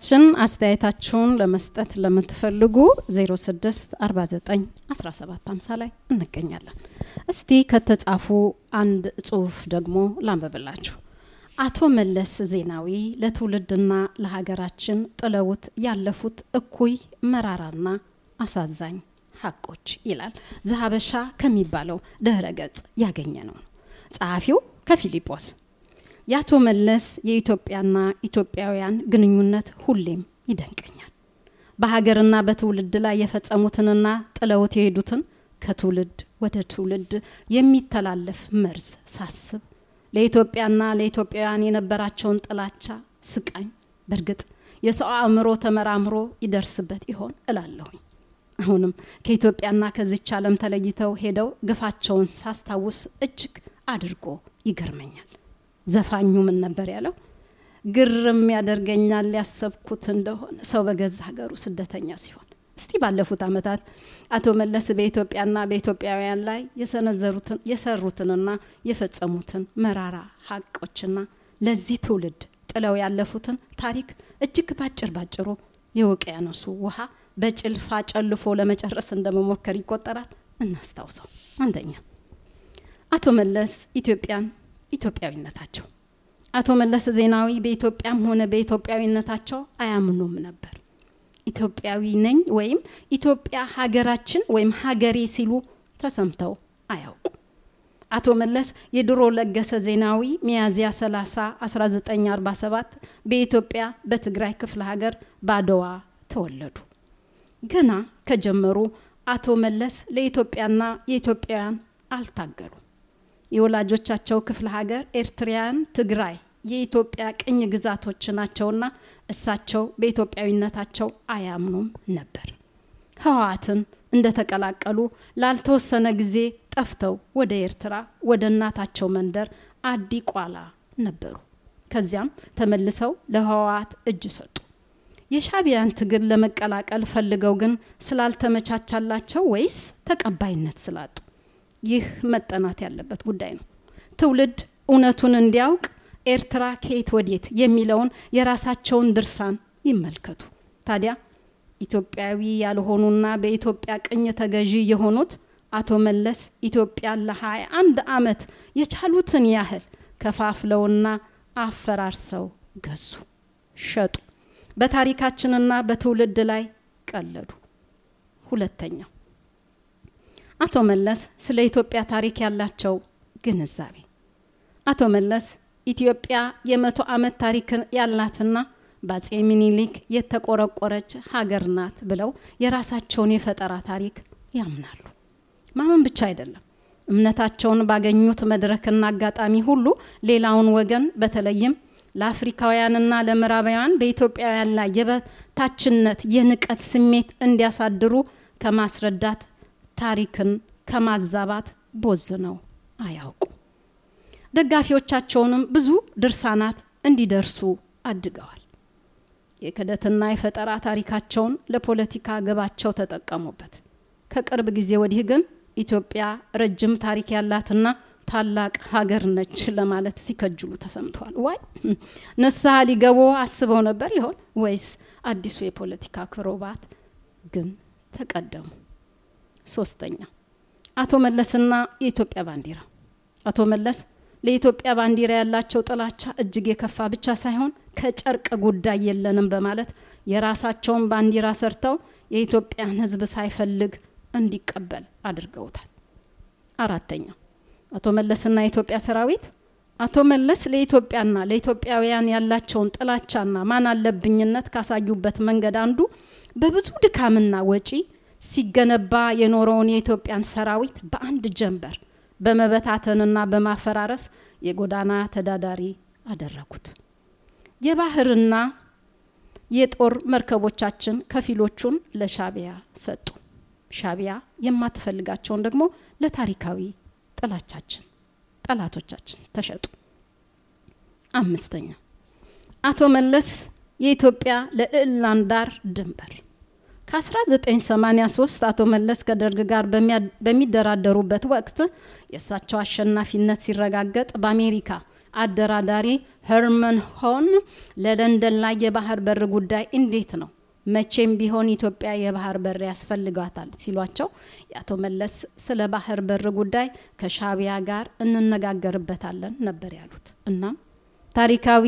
አድማጮቻችን አስተያየታችሁን ለመስጠት ለምትፈልጉ 06 49 17 50 ላይ እንገኛለን። እስቲ ከተጻፉ አንድ ጽሁፍ ደግሞ ላንብብላችሁ። አቶ መለስ ዜናዊ ለትውልድና ለሀገራችን ጥለውት ያለፉት እኩይ መራራና አሳዛኝ ሀቆች ይላል ዘሀበሻ ከሚባለው ድህረ ገጽ ያገኘ ነው። ጸሐፊው ከፊሊጶስ የአቶ መለስ የኢትዮጵያና ኢትዮጵያውያን ግንኙነት ሁሌም ይደንቀኛል። በሀገርና በትውልድ ላይ የፈጸሙትንና ጥለውት የሄዱትን ከትውልድ ወደ ትውልድ የሚተላለፍ መርዝ ሳስብ ለኢትዮጵያና ለኢትዮጵያውያን የነበራቸውን ጥላቻ ስቃኝ በእርግጥ የሰው አእምሮ ተመራምሮ ይደርስበት ይሆን እላለሁኝ። አሁንም ከኢትዮጵያና ከዚች ዓለም ተለይተው ሄደው ግፋቸውን ሳስታውስ እጅግ አድርጎ ይገርመኛል። ዘፋኙ ምን ነበር ያለው? ግርም ያደርገኛል ያሰብኩት እንደሆነ ሰው በገዛ ሀገሩ ስደተኛ ሲሆን። እስቲ ባለፉት ዓመታት አቶ መለስ በኢትዮጵያና በኢትዮጵያውያን ላይ የሰነዘሩትን የሰሩትንና የፈጸሙትን መራራ ሀቆችና ለዚህ ትውልድ ጥለው ያለፉትን ታሪክ እጅግ ባጭር ባጭሩ የውቅያኖሱ ውሃ በጭልፋ ጨልፎ ለመጨረስ እንደመሞከር ይቆጠራል። እናስታውሰው። አንደኛ አቶ መለስ ኢትዮጵያን ኢትዮጵያዊነታቸው አቶ መለስ ዜናዊ በኢትዮጵያም ሆነ በኢትዮጵያዊነታቸው አያምኑም ነበር። ኢትዮጵያዊ ነኝ ወይም ኢትዮጵያ ሀገራችን ወይም ሀገሬ ሲሉ ተሰምተው አያውቁ። አቶ መለስ የድሮ ለገሰ ዜናዊ ሚያዝያ 30 1947 በኢትዮጵያ በትግራይ ክፍለ ሀገር ባድዋ ተወለዱ። ገና ከጀመሩ አቶ መለስ ለኢትዮጵያና የኢትዮጵያውያን አልታገሉ። የወላጆቻቸው ክፍለ ሀገር ኤርትራውያን ትግራይ የኢትዮጵያ ቅኝ ግዛቶች ናቸውና እሳቸው በኢትዮጵያዊነታቸው አያምኑም ነበር። ህወሓትን እንደተቀላቀሉ ላልተወሰነ ጊዜ ጠፍተው ወደ ኤርትራ ወደ እናታቸው መንደር አዲ ቋላ ነበሩ። ከዚያም ተመልሰው ለህወሓት እጅ ሰጡ። የሻቢያን ትግል ለመቀላቀል ፈልገው ግን ስላልተመቻቻላቸው ወይስ ተቀባይነት ስላጡ? ይህ መጠናት ያለበት ጉዳይ ነው። ትውልድ እውነቱን እንዲያውቅ ኤርትራ ከየት ወዴት የሚለውን የራሳቸውን ድርሳን ይመልከቱ። ታዲያ ኢትዮጵያዊ ያልሆኑና በኢትዮጵያ ቅኝ ተገዢ የሆኑት አቶ መለስ ኢትዮጵያን ለሀያ አንድ አመት የቻሉትን ያህል ከፋፍለውና አፈራርሰው ገዙ፣ ሸጡ። በታሪካችንና በትውልድ ላይ ቀለዱ። ሁለተኛው አቶ መለስ ስለ ኢትዮጵያ ታሪክ ያላቸው ግንዛቤ አቶ መለስ ኢትዮጵያ የመቶ ዓመት ታሪክ ያላትና በአጼ ሚኒሊክ የተቆረቆረች ሀገር ናት ብለው የራሳቸውን የፈጠራ ታሪክ ያምናሉ። ማመን ብቻ አይደለም፣ እምነታቸውን ባገኙት መድረክና አጋጣሚ ሁሉ ሌላውን ወገን በተለይም ለአፍሪካውያንና ለምዕራባውያን በኢትዮጵያውያን ላይ የበታችነት የንቀት ስሜት እንዲያሳድሩ ከማስረዳት ታሪክን ከማዛባት ቦዝነው አያውቁ። ደጋፊዎቻቸውንም ብዙ ድርሳናት እንዲደርሱ አድገዋል። የክደትና የፈጠራ ታሪካቸውን ለፖለቲካ ግባቸው ተጠቀሙበት። ከቅርብ ጊዜ ወዲህ ግን ኢትዮጵያ ረጅም ታሪክ ያላትና ታላቅ ሀገር ነች ለማለት ሲከጅሉ ተሰምተዋል። ዋይ ንስሐ ሊገቡ አስበው ነበር ይሆን ወይስ አዲሱ የፖለቲካ ክሮባት ግን ተቀደሙ? ሶስተኛ አቶ መለስና የኢትዮጵያ ባንዲራ አቶ መለስ ለኢትዮጵያ ባንዲራ ያላቸው ጥላቻ እጅግ የከፋ ብቻ ሳይሆን ከጨርቅ ጉዳይ የለንም በማለት የራሳቸውን ባንዲራ ሰርተው የኢትዮጵያን ሕዝብ ሳይፈልግ እንዲቀበል አድርገውታል። አራተኛ አቶ መለስና የኢትዮጵያ ሰራዊት አቶ መለስ ለኢትዮጵያና ለኢትዮጵያውያን ያላቸውን ጥላቻና ማን አለብኝነት ካሳዩበት መንገድ አንዱ በብዙ ድካምና ወጪ ሲገነባ የኖረውን የኢትዮጵያን ሰራዊት በአንድ ጀንበር በመበታተንና በማፈራረስ የጎዳና ተዳዳሪ አደረጉት። የባህርና የጦር መርከቦቻችን ከፊሎቹን ለሻቢያ ሰጡ። ሻቢያ የማትፈልጋቸውን ደግሞ ለታሪካዊ ጥላቻችን ጠላቶቻችን ተሸጡ። አምስተኛ አቶ መለስ የኢትዮጵያ ለልዕላን ዳር ድንበር ከ1983 አቶ መለስ ከደርግ ጋር በሚደራደሩበት ወቅት የእሳቸው አሸናፊነት ሲረጋገጥ በአሜሪካ አደራዳሪ ሄርመን ሆን ለለንደን ላይ የባህር በር ጉዳይ እንዴት ነው መቼም ቢሆን ኢትዮጵያ የባህር በር ያስፈልጋታል ሲሏቸው የአቶ መለስ ስለ ባህር በር ጉዳይ ከሻቢያ ጋር እንነጋገርበታለን ነበር ያሉት። እናም ታሪካዊ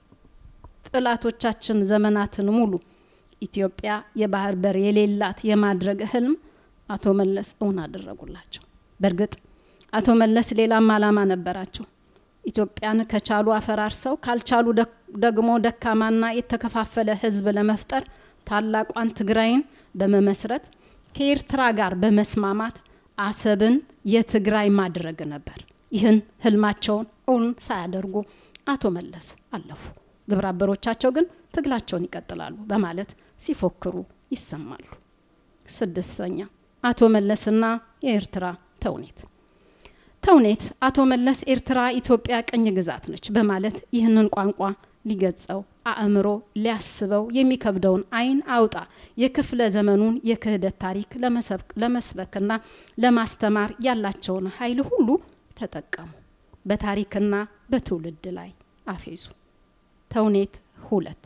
ጥላቶቻችን ዘመናትን ሙሉ ኢትዮጵያ የባህር በር የሌላት የማድረግ ህልም አቶ መለስ እውን አደረጉላቸው። በእርግጥ አቶ መለስ ሌላም አላማ ነበራቸው። ኢትዮጵያን ከቻሉ አፈራርሰው ካልቻሉ ደግሞ ደካማና የተከፋፈለ ህዝብ ለመፍጠር ታላቋን ትግራይን በመመስረት ከኤርትራ ጋር በመስማማት አሰብን የትግራይ ማድረግ ነበር። ይህን ህልማቸውን እውን ሳያደርጉ አቶ መለስ አለፉ። ግብረ አበሮቻቸው ግን ትግላቸውን ይቀጥላሉ በማለት ሲፎክሩ ይሰማሉ። ስድስተኛ አቶ መለስና የኤርትራ ተውኔት ተውኔት አቶ መለስ ኤርትራ ኢትዮጵያ ቅኝ ግዛት ነች በማለት ይህንን ቋንቋ ሊገጸው አእምሮ ሊያስበው የሚከብደውን አይን አውጣ የክፍለ ዘመኑን የክህደት ታሪክ ለመስበክና ለማስተማር ያላቸውን ኃይል ሁሉ ተጠቀሙ። በታሪክና በትውልድ ላይ አፌዙ። ተውኔት ሁለት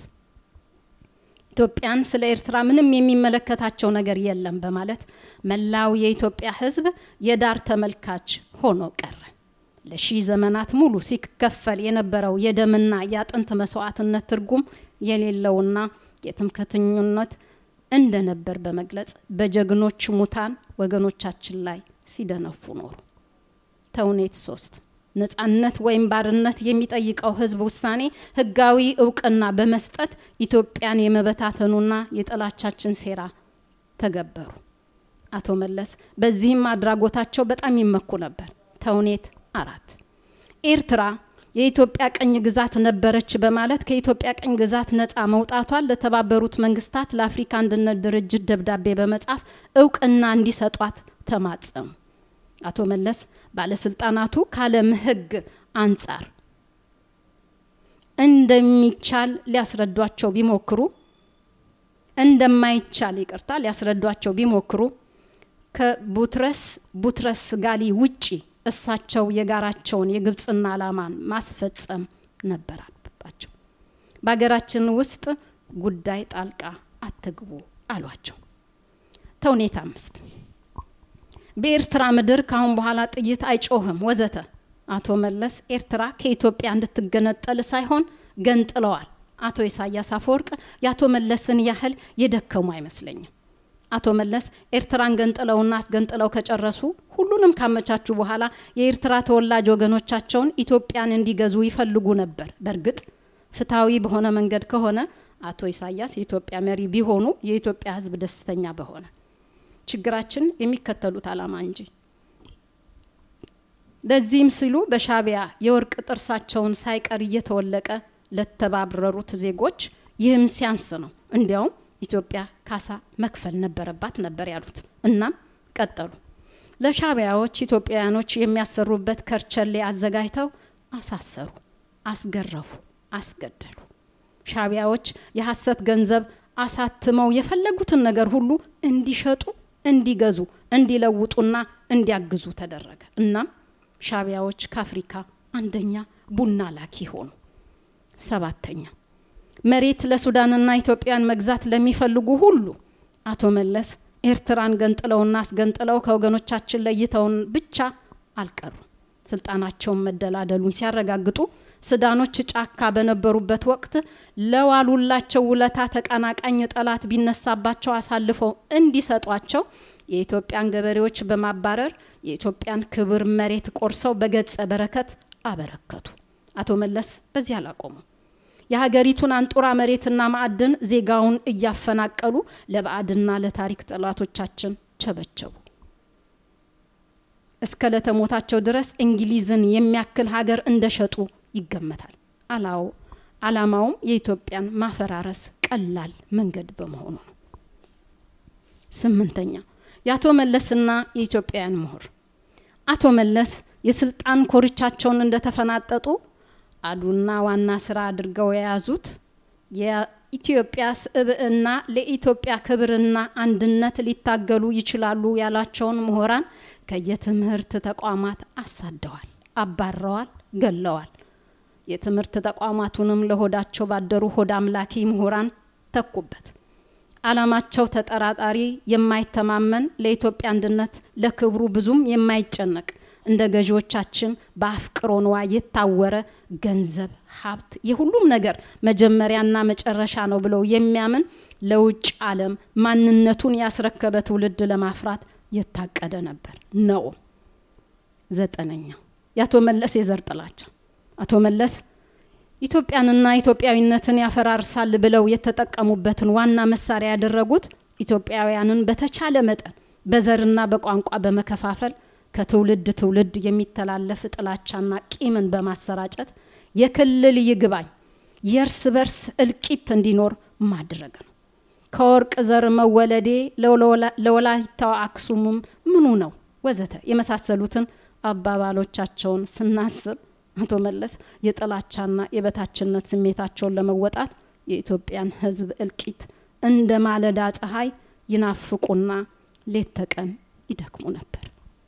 ኢትዮጵያን ስለ ኤርትራ ምንም የሚመለከታቸው ነገር የለም በማለት መላው የኢትዮጵያ ሕዝብ የዳር ተመልካች ሆኖ ቀረ። ለሺህ ዘመናት ሙሉ ሲከፈል የነበረው የደምና የአጥንት መስዋዕትነት ትርጉም የሌለውና የትምክህተኝነት እንደነበር በመግለጽ በጀግኖች ሙታን ወገኖቻችን ላይ ሲደነፉ ኖሩ። ተውኔት ሶስት ነጻነት ወይም ባርነት የሚጠይቀው ህዝብ ውሳኔ ህጋዊ እውቅና በመስጠት ኢትዮጵያን የመበታተኑና የጠላቻችን ሴራ ተገበሩ። አቶ መለስ በዚህም አድራጎታቸው በጣም ይመኩ ነበር። ተውኔት አራት ኤርትራ የኢትዮጵያ ቀኝ ግዛት ነበረች በማለት ከኢትዮጵያ ቀኝ ግዛት ነፃ መውጣቷን ለተባበሩት መንግስታት ለአፍሪካ አንድነት ድርጅት ደብዳቤ በመጻፍ እውቅና እንዲሰጧት ተማጸሙ። አቶ መለስ ባለስልጣናቱ ካለም ህግ አንጻር እንደሚቻል ሊያስረዷቸው ቢሞክሩ እንደማይቻል ይቅርታ ሊያስረዷቸው ቢሞክሩ ከቡትረስ ቡትረስ ጋሊ ውጪ እሳቸው የጋራቸውን የግብፅና አላማን ማስፈጸም ነበር አለባቸው። በሀገራችን ውስጥ ጉዳይ ጣልቃ አትግቡ አሏቸው። ተውኔት አምስት በኤርትራ ምድር ካሁን በኋላ ጥይት አይጮህም ወዘተ። አቶ መለስ ኤርትራ ከኢትዮጵያ እንድትገነጠል ሳይሆን ገንጥለዋል። አቶ ኢሳያስ አፈወርቅ የአቶ መለስን ያህል የደከሙ አይመስለኝም። አቶ መለስ ኤርትራን ገንጥለውና አስገንጥለው ከጨረሱ ሁሉንም ካመቻቹ በኋላ የኤርትራ ተወላጅ ወገኖቻቸውን ኢትዮጵያን እንዲገዙ ይፈልጉ ነበር። በእርግጥ ፍትሐዊ በሆነ መንገድ ከሆነ አቶ ኢሳያስ የኢትዮጵያ መሪ ቢሆኑ የኢትዮጵያ ሕዝብ ደስተኛ በሆነ ችግራችን የሚከተሉት አላማ እንጂ ለዚህም ሲሉ በሻቢያ የወርቅ ጥርሳቸውን ሳይቀር እየተወለቀ ለተባረሩት ዜጎች ይህም ሲያንስ ነው። እንዲያውም ኢትዮጵያ ካሳ መክፈል ነበረባት ነበር ያሉት። እናም ቀጠሉ። ለሻቢያዎች ኢትዮጵያውያኖች የሚያሰሩበት ከርቸሌ አዘጋጅተው አሳሰሩ፣ አስገረፉ፣ አስገደሉ። ሻቢያዎች የሐሰት ገንዘብ አሳትመው የፈለጉትን ነገር ሁሉ እንዲሸጡ፣ እንዲገዙ፣ እንዲለውጡና እንዲያግዙ ተደረገ። እናም ሻቢያዎች ከአፍሪካ አንደኛ ቡና ላኪ ሆኑ። ሰባተኛ መሬት ለሱዳንና ኢትዮጵያን መግዛት ለሚፈልጉ ሁሉ አቶ መለስ ኤርትራን ገንጥለውና አስገንጥለው ከወገኖቻችን ለይተውን ብቻ አልቀሩም። ስልጣናቸውን መደላደሉን ሲያረጋግጡ ሱዳኖች ጫካ በነበሩበት ወቅት ለዋሉላቸው ውለታ ተቀናቃኝ ጠላት ቢነሳባቸው አሳልፈው እንዲሰጧቸው የኢትዮጵያን ገበሬዎች በማባረር የኢትዮጵያን ክብር መሬት ቆርሰው በገጸ በረከት አበረከቱ። አቶ መለስ በዚህ አላቆሙ። የሀገሪቱን አንጡራ መሬትና ማዕድን ዜጋውን እያፈናቀሉ ለባዕድና ለታሪክ ጠላቶቻችን ቸበቸቡ። እስከ ለተሞታቸው ድረስ እንግሊዝን የሚያክል ሀገር እንደሸጡ ይገመታል። አላው አላማውም የኢትዮጵያን ማፈራረስ ቀላል መንገድ በመሆኑ ነው። ስምንተኛ የአቶ መለስና የኢትዮጵያውያን ምሁር አቶ መለስ የስልጣን ኮርቻቸውን እንደተፈናጠጡ አዱና ዋና ስራ አድርገው የያዙት የኢትዮጵያ ስብዕና ለኢትዮጵያ ክብርና አንድነት ሊታገሉ ይችላሉ ያላቸውን ምሁራን ከየትምህርት ተቋማት አሳደዋል፣ አባረዋል፣ ገለዋል። የትምህርት ተቋማቱንም ለሆዳቸው ባደሩ ሆድ አምላኪ ምሁራን ተኩበት። ዓላማቸው ተጠራጣሪ፣ የማይተማመን ለኢትዮጵያ አንድነት ለክብሩ ብዙም የማይጨነቅ እንደ ገዢዎቻችን በአፍቅሮ ንዋይ የታወረ ገንዘብ፣ ሀብት የሁሉም ነገር መጀመሪያና መጨረሻ ነው ብለው የሚያምን ለውጭ ዓለም ማንነቱን ያስረከበ ትውልድ ለማፍራት የታቀደ ነበር ነው። ዘጠነኛው የአቶ መለስ የዘር ጥላቻ። አቶ መለስ ኢትዮጵያንና ኢትዮጵያዊነትን ያፈራርሳል ብለው የተጠቀሙበትን ዋና መሳሪያ ያደረጉት ኢትዮጵያውያንን በተቻለ መጠን በዘርና በቋንቋ በመከፋፈል ከትውልድ ትውልድ የሚተላለፍ ጥላቻና ቂምን በማሰራጨት የክልል ይግባኝ የእርስ በርስ እልቂት እንዲኖር ማድረግ ነው። ከወርቅ ዘር መወለዴ ለወላይታው አክሱሙም ምኑ ነው ወዘተ የመሳሰሉትን አባባሎቻቸውን ስናስብ አቶ መለስ የጥላቻና የበታችነት ስሜታቸውን ለመወጣት የኢትዮጵያን ሕዝብ እልቂት እንደ ማለዳ ፀሐይ ይናፍቁና ሌት ተቀን ይደክሙ ነበር።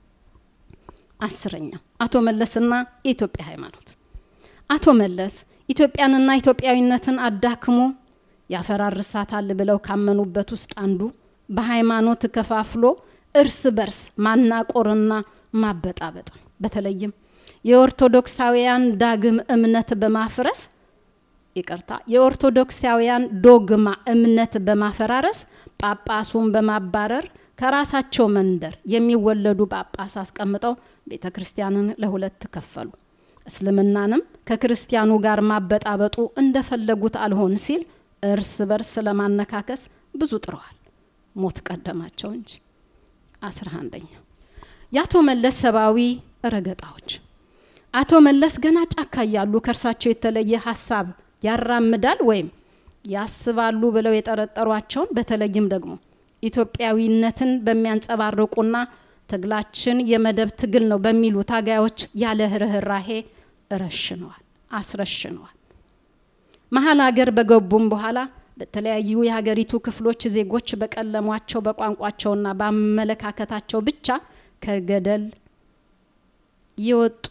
አስረኛ አቶ መለስና የኢትዮጵያ ሃይማኖት። አቶ መለስ ኢትዮጵያንና ኢትዮጵያዊነትን አዳክሞ ያፈራርሳታል ብለው ካመኑበት ውስጥ አንዱ በሃይማኖት ከፋፍሎ እርስ በርስ ማናቆርና ማበጣበጥ ነው። በተለይም የኦርቶዶክሳውያን ዳግም እምነት በማፍረስ ይቅርታ፣ የኦርቶዶክሳውያን ዶግማ እምነት በማፈራረስ ጳጳሱን በማባረር ከራሳቸው መንደር የሚወለዱ ጳጳስ አስቀምጠው ቤተ ክርስቲያንን ለሁለት ከፈሉ። እስልምናንም ከክርስቲያኑ ጋር ማበጣበጡ እንደፈለጉት አልሆን ሲል እርስ በርስ ለማነካከስ ብዙ ጥረዋል። ሞት ቀደማቸው እንጂ። አስራ አንደኛ የአቶ መለስ ሰብአዊ ረገጣዎች። አቶ መለስ ገና ጫካ እያሉ ከእርሳቸው የተለየ ሀሳብ ያራምዳል ወይም ያስባሉ ብለው የጠረጠሯቸውን በተለይም ደግሞ ኢትዮጵያዊነትን በሚያንጸባርቁና ትግላችን የመደብ ትግል ነው በሚሉ ታጋዮች ያለ ርኅራሄ ረሽነዋል፣ አስረሽነዋል። መሀል ሀገር በገቡም በኋላ በተለያዩ የሀገሪቱ ክፍሎች ዜጎች በቀለሟቸው በቋንቋቸውና በአመለካከታቸው ብቻ ከገደል የወጡ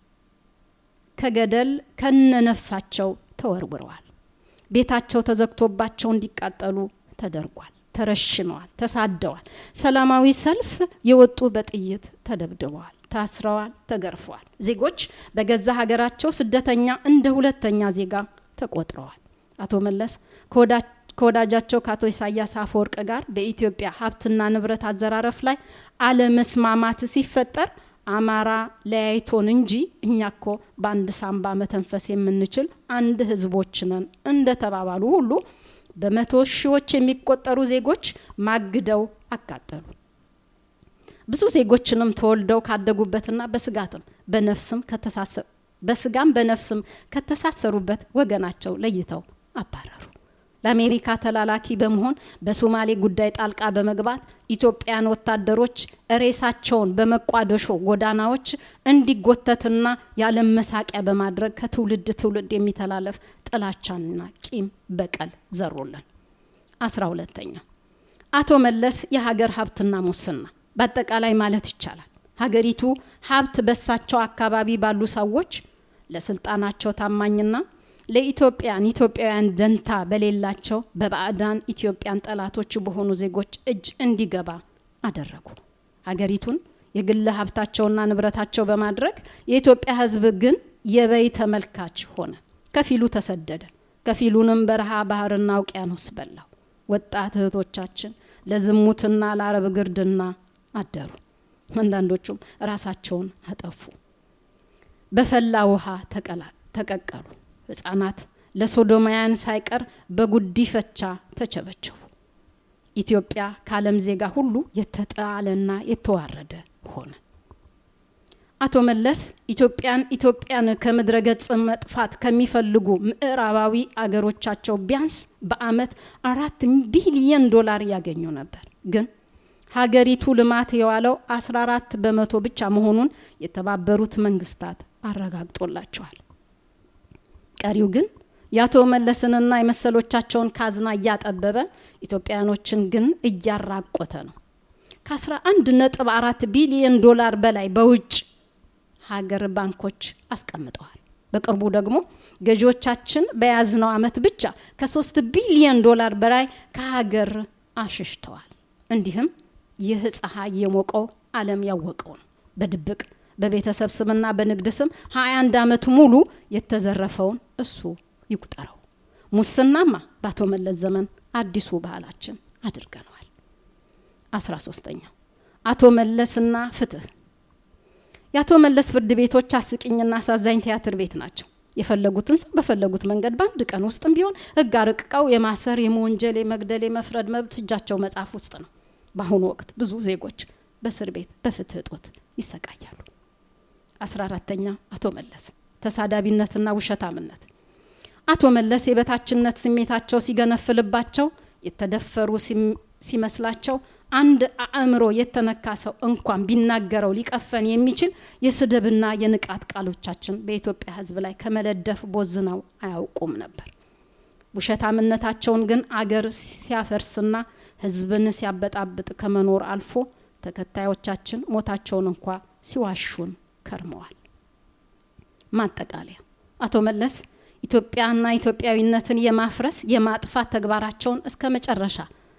ከገደል ከነነፍሳቸው ተወርውረዋል። ቤታቸው ተዘግቶባቸው እንዲቃጠሉ ተደርጓል። ተረሽነዋል፣ ተሳደዋል። ሰላማዊ ሰልፍ የወጡ በጥይት ተደብድበዋል፣ ታስረዋል፣ ተገርፈዋል። ዜጎች በገዛ ሀገራቸው ስደተኛ እንደ ሁለተኛ ዜጋ ተቆጥረዋል። አቶ መለስ ከወዳጃቸው ከአቶ ኢሳያስ አፈወርቅ ጋር በኢትዮጵያ ሀብትና ንብረት አዘራረፍ ላይ አለመስማማት ሲፈጠር አማራ ለያይቶን እንጂ እኛ እኮ በአንድ ሳምባ መተንፈስ የምንችል አንድ ህዝቦች ነን እንደተባባሉ ሁሉ በመቶ ሺዎች የሚቆጠሩ ዜጎች ማግደው አቃጠሉ። ብዙ ዜጎችንም ተወልደው ካደጉበትና በስጋትም በነፍስም በስጋም በነፍስም ከተሳሰሩበት ወገናቸው ለይተው አባረሩ። ለአሜሪካ ተላላኪ በመሆን በሶማሌ ጉዳይ ጣልቃ በመግባት ኢትዮጵያን ወታደሮች ሬሳቸውን በመቋደሾ ጎዳናዎች እንዲጎተትና ያለም መሳቂያ በማድረግ ከትውልድ ትውልድ የሚተላለፍ ጥላቻንና ቂም በቀል ዘሩልን። አስራ ሁለተኛ አቶ መለስ የሀገር ሀብትና ሙስና በአጠቃላይ ማለት ይቻላል ሀገሪቱ ሀብት በሳቸው አካባቢ ባሉ ሰዎች ለስልጣናቸው ታማኝና ለኢትዮጵያን ኢትዮጵያውያን ደንታ በሌላቸው በባዕዳን ኢትዮጵያን ጠላቶች በሆኑ ዜጎች እጅ እንዲገባ አደረጉ። ሀገሪቱን የግል ሀብታቸውና ንብረታቸው በማድረግ የኢትዮጵያ ሕዝብ ግን የበይ ተመልካች ሆነ። ከፊሉ ተሰደደ፣ ከፊሉንም በረሃ ባህርና ውቅያኖስ በላው። ወጣት እህቶቻችን ለዝሙትና ለአረብ ግርድና አደሩ። አንዳንዶቹም ራሳቸውን አጠፉ። በፈላ ውሃ ተቀቀሉ። ህጻናት ለሶዶማውያን ሳይቀር በጉዲፈቻ ተቸበቸቡ። ኢትዮጵያ ከዓለም ዜጋ ሁሉ የተጣለና የተዋረደ ሆነ። አቶ መለስ ኢትዮጵያን ኢትዮጵያን ከምድረ ገጽ መጥፋት ከሚፈልጉ ምዕራባዊ አገሮቻቸው ቢያንስ በአመት አራት ቢሊየን ዶላር ያገኙ ነበር። ግን ሀገሪቱ ልማት የዋለው 14 በመቶ ብቻ መሆኑን የተባበሩት መንግስታት አረጋግጦላቸዋል። ቀሪው ግን የአቶ መለስንና የመሰሎቻቸውን ካዝና እያጠበበ ኢትዮጵያኖችን ግን እያራቆተ ነው። ከ11 ነጥብ አራት ቢሊየን ዶላር በላይ በውጭ ሀገር ባንኮች አስቀምጠዋል። በቅርቡ ደግሞ ገዢዎቻችን በያዝነው ዓመት ብቻ ከሶስት ቢሊዮን ዶላር በላይ ከሀገር አሽሽተዋል። እንዲህም ይህ ፀሐይ የሞቀው ዓለም ያወቀው ነው። በድብቅ በቤተሰብ ስምና በንግድ ስም 21 ዓመት ሙሉ የተዘረፈውን እሱ ይቁጠረው። ሙስናማ በአቶ መለስ ዘመን አዲሱ ባህላችን አድርገነዋል። አስራ ሶስተኛው አቶ መለስና ፍትህ። የአቶ መለስ ፍርድ ቤቶች አስቂኝና አሳዛኝ ቲያትር ቤት ናቸው። የፈለጉትን ሰው በፈለጉት መንገድ በአንድ ቀን ውስጥም ቢሆን ህግ አርቅቀው የማሰር፣ የመወንጀል፣ የመግደል፣ የመፍረድ መብት እጃቸው መጽሐፍ ውስጥ ነው። በአሁኑ ወቅት ብዙ ዜጎች በእስር ቤት በፍትህ እጦት ይሰቃያሉ። አስራ አራተኛ አቶ መለስ ተሳዳቢነትና ውሸታምነት። አቶ መለስ የበታችነት ስሜታቸው ሲገነፍልባቸው የተደፈሩ ሲመስላቸው አንድ አእምሮ የተነካ ሰው እንኳን ቢናገረው ሊቀፈን የሚችል የስድብና የንቃት ቃሎቻችን በኢትዮጵያ ህዝብ ላይ ከመለደፍ ቦዝነው አያውቁም ነበር። ውሸታምነታቸውን ግን አገር ሲያፈርስና ህዝብን ሲያበጣብጥ ከመኖር አልፎ ተከታዮቻችን ሞታቸውን እንኳ ሲዋሹን ከርመዋል። ማጠቃለያ አቶ መለስ ኢትዮጵያና ኢትዮጵያዊነትን የማፍረስ የማጥፋት ተግባራቸውን እስከ መጨረሻ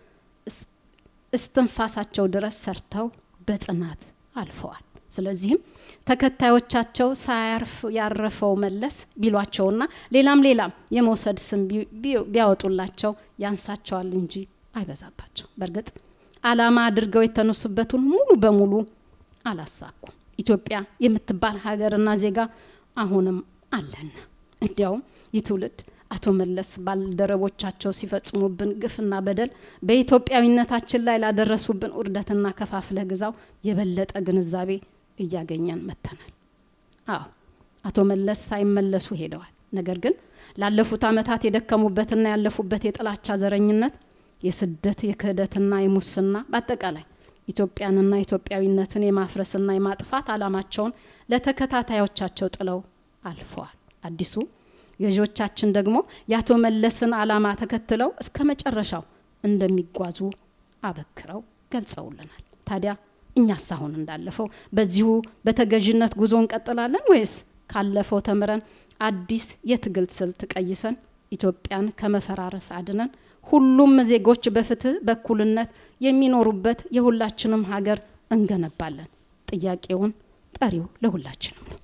እስትንፋሳቸው ድረስ ሰርተው በጽናት አልፈዋል። ስለዚህም ተከታዮቻቸው ሳያርፍ ያረፈው መለስ ቢሏቸውና ሌላም ሌላም የመውሰድ ስም ቢያወጡላቸው ያንሳቸዋል እንጂ አይበዛባቸው። በእርግጥ አላማ አድርገው የተነሱበትን ሙሉ በሙሉ አላሳኩም። ኢትዮጵያ የምትባል ሀገርና ዜጋ አሁንም አለና እንዲያውም ይህ ትውልድ አቶ መለስ ባልደረቦቻቸው ሲፈጽሙብን ግፍና በደል በኢትዮጵያዊነታችን ላይ ላደረሱብን ውርደትና ከፋፍለህ ግዛው የበለጠ ግንዛቤ እያገኘን መጥተናል። አዎ አቶ መለስ ሳይመለሱ ሄደዋል። ነገር ግን ላለፉት ዓመታት የደከሙበትና ያለፉበት የጥላቻ ዘረኝነት፣ የስደት፣ የክህደትና የሙስና በአጠቃላይ ኢትዮጵያንና ኢትዮጵያዊነትን የማፍረስና የማጥፋት አላማቸውን ለተከታታዮቻቸው ጥለው አልፈዋል። አዲሱ ገዢዎቻችን ደግሞ የአቶ መለስን አላማ ተከትለው እስከ መጨረሻው እንደሚጓዙ አበክረው ገልጸውልናል። ታዲያ እኛስ አሁን እንዳለፈው በዚሁ በተገዥነት ጉዞ እንቀጥላለን ወይስ ካለፈው ተምረን አዲስ የትግል ስልት ቀይሰን ኢትዮጵያን ከመፈራረስ አድነን ሁሉም ዜጎች በፍትህ በእኩልነት የሚኖሩበት የሁላችንም ሀገር እንገነባለን? ጥያቄውን ጠሪው ለሁላችንም ነው።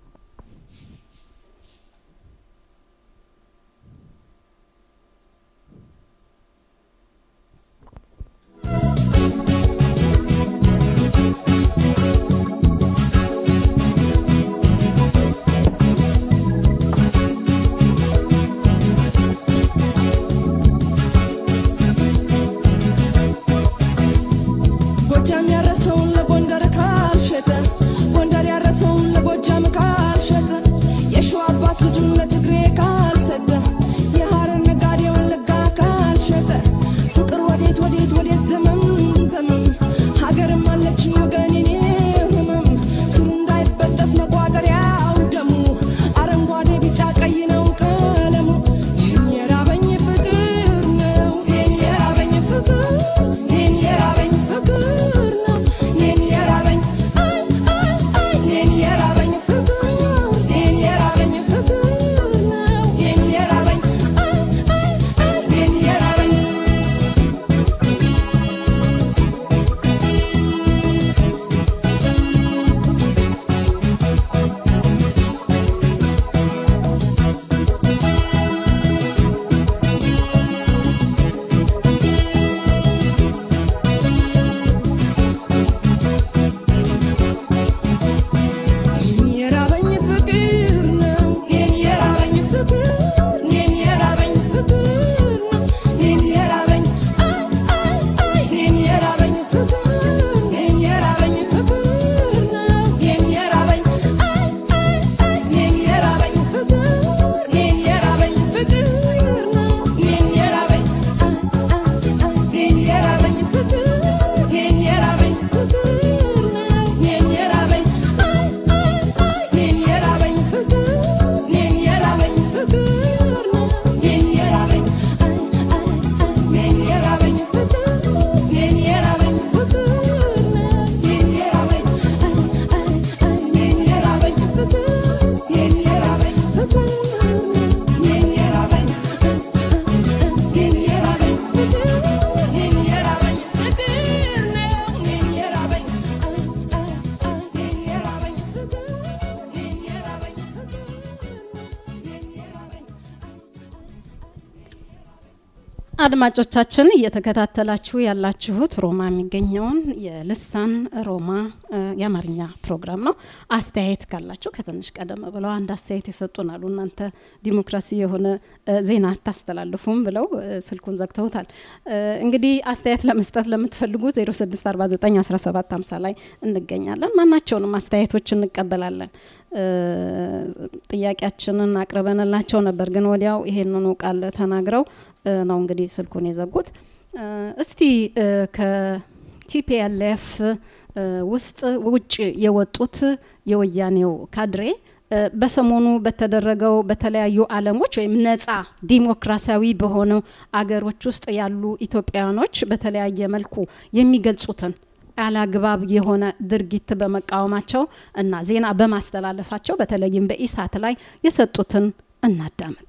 ጎጃም ያረሰውን ለጎንደር ካልሸጠ ጎንደር ያረሰውን ለጎጃም ካልሸጠ የሸዋ አባት ልጁን ለትግሬ ካልሰጠ የሐረር ነጋዴ ወለጋ ካልሸጠ ፍቅር ወዴት ወዴት ወዴት ዘመም ዘመም ሀገርም አለችኝ ወገን የኔ ህመም ስሩ እንዳይበጠስ መቋጠሪያው ደሙ አረንጓዴ ቢጫ ቀይ ነው ቀለሙ ይህን የራበኝ ፍቅር ነው ይህን የራበኝ ፍቅር ይህን የራበኝ ፍቅር ነው አድማጮቻችን እየተከታተላችሁ ያላችሁት ሮማ የሚገኘውን የልሳን ሮማ የአማርኛ ፕሮግራም ነው። አስተያየት ካላችሁ ከትንሽ ቀደም ብለው አንድ አስተያየት የሰጡናሉ። እናንተ ዲሞክራሲ የሆነ ዜና አታስተላልፉም ብለው ስልኩን ዘግተውታል። እንግዲህ አስተያየት ለመስጠት ለምትፈልጉ 06491750 ላይ እንገኛለን። ማናቸውንም አስተያየቶች እንቀበላለን። ጥያቄያችንን አቅርበንላቸው ነበር፣ ግን ወዲያው ይሄንኑ ቃል ተናግረው ነው እንግዲህ ስልኩን የዘጉት። እስቲ ከቲፒኤልኤፍ ውስጥ ውጭ የወጡት የወያኔው ካድሬ በሰሞኑ በተደረገው በተለያዩ ዓለሞች ወይም ነጻ ዲሞክራሲያዊ በሆኑ አገሮች ውስጥ ያሉ ኢትዮጵያውያኖች በተለያየ መልኩ የሚገልጹትን አላግባብ የሆነ ድርጊት በመቃወማቸው እና ዜና በማስተላለፋቸው በተለይም በኢሳት ላይ የሰጡትን እናዳምጥ።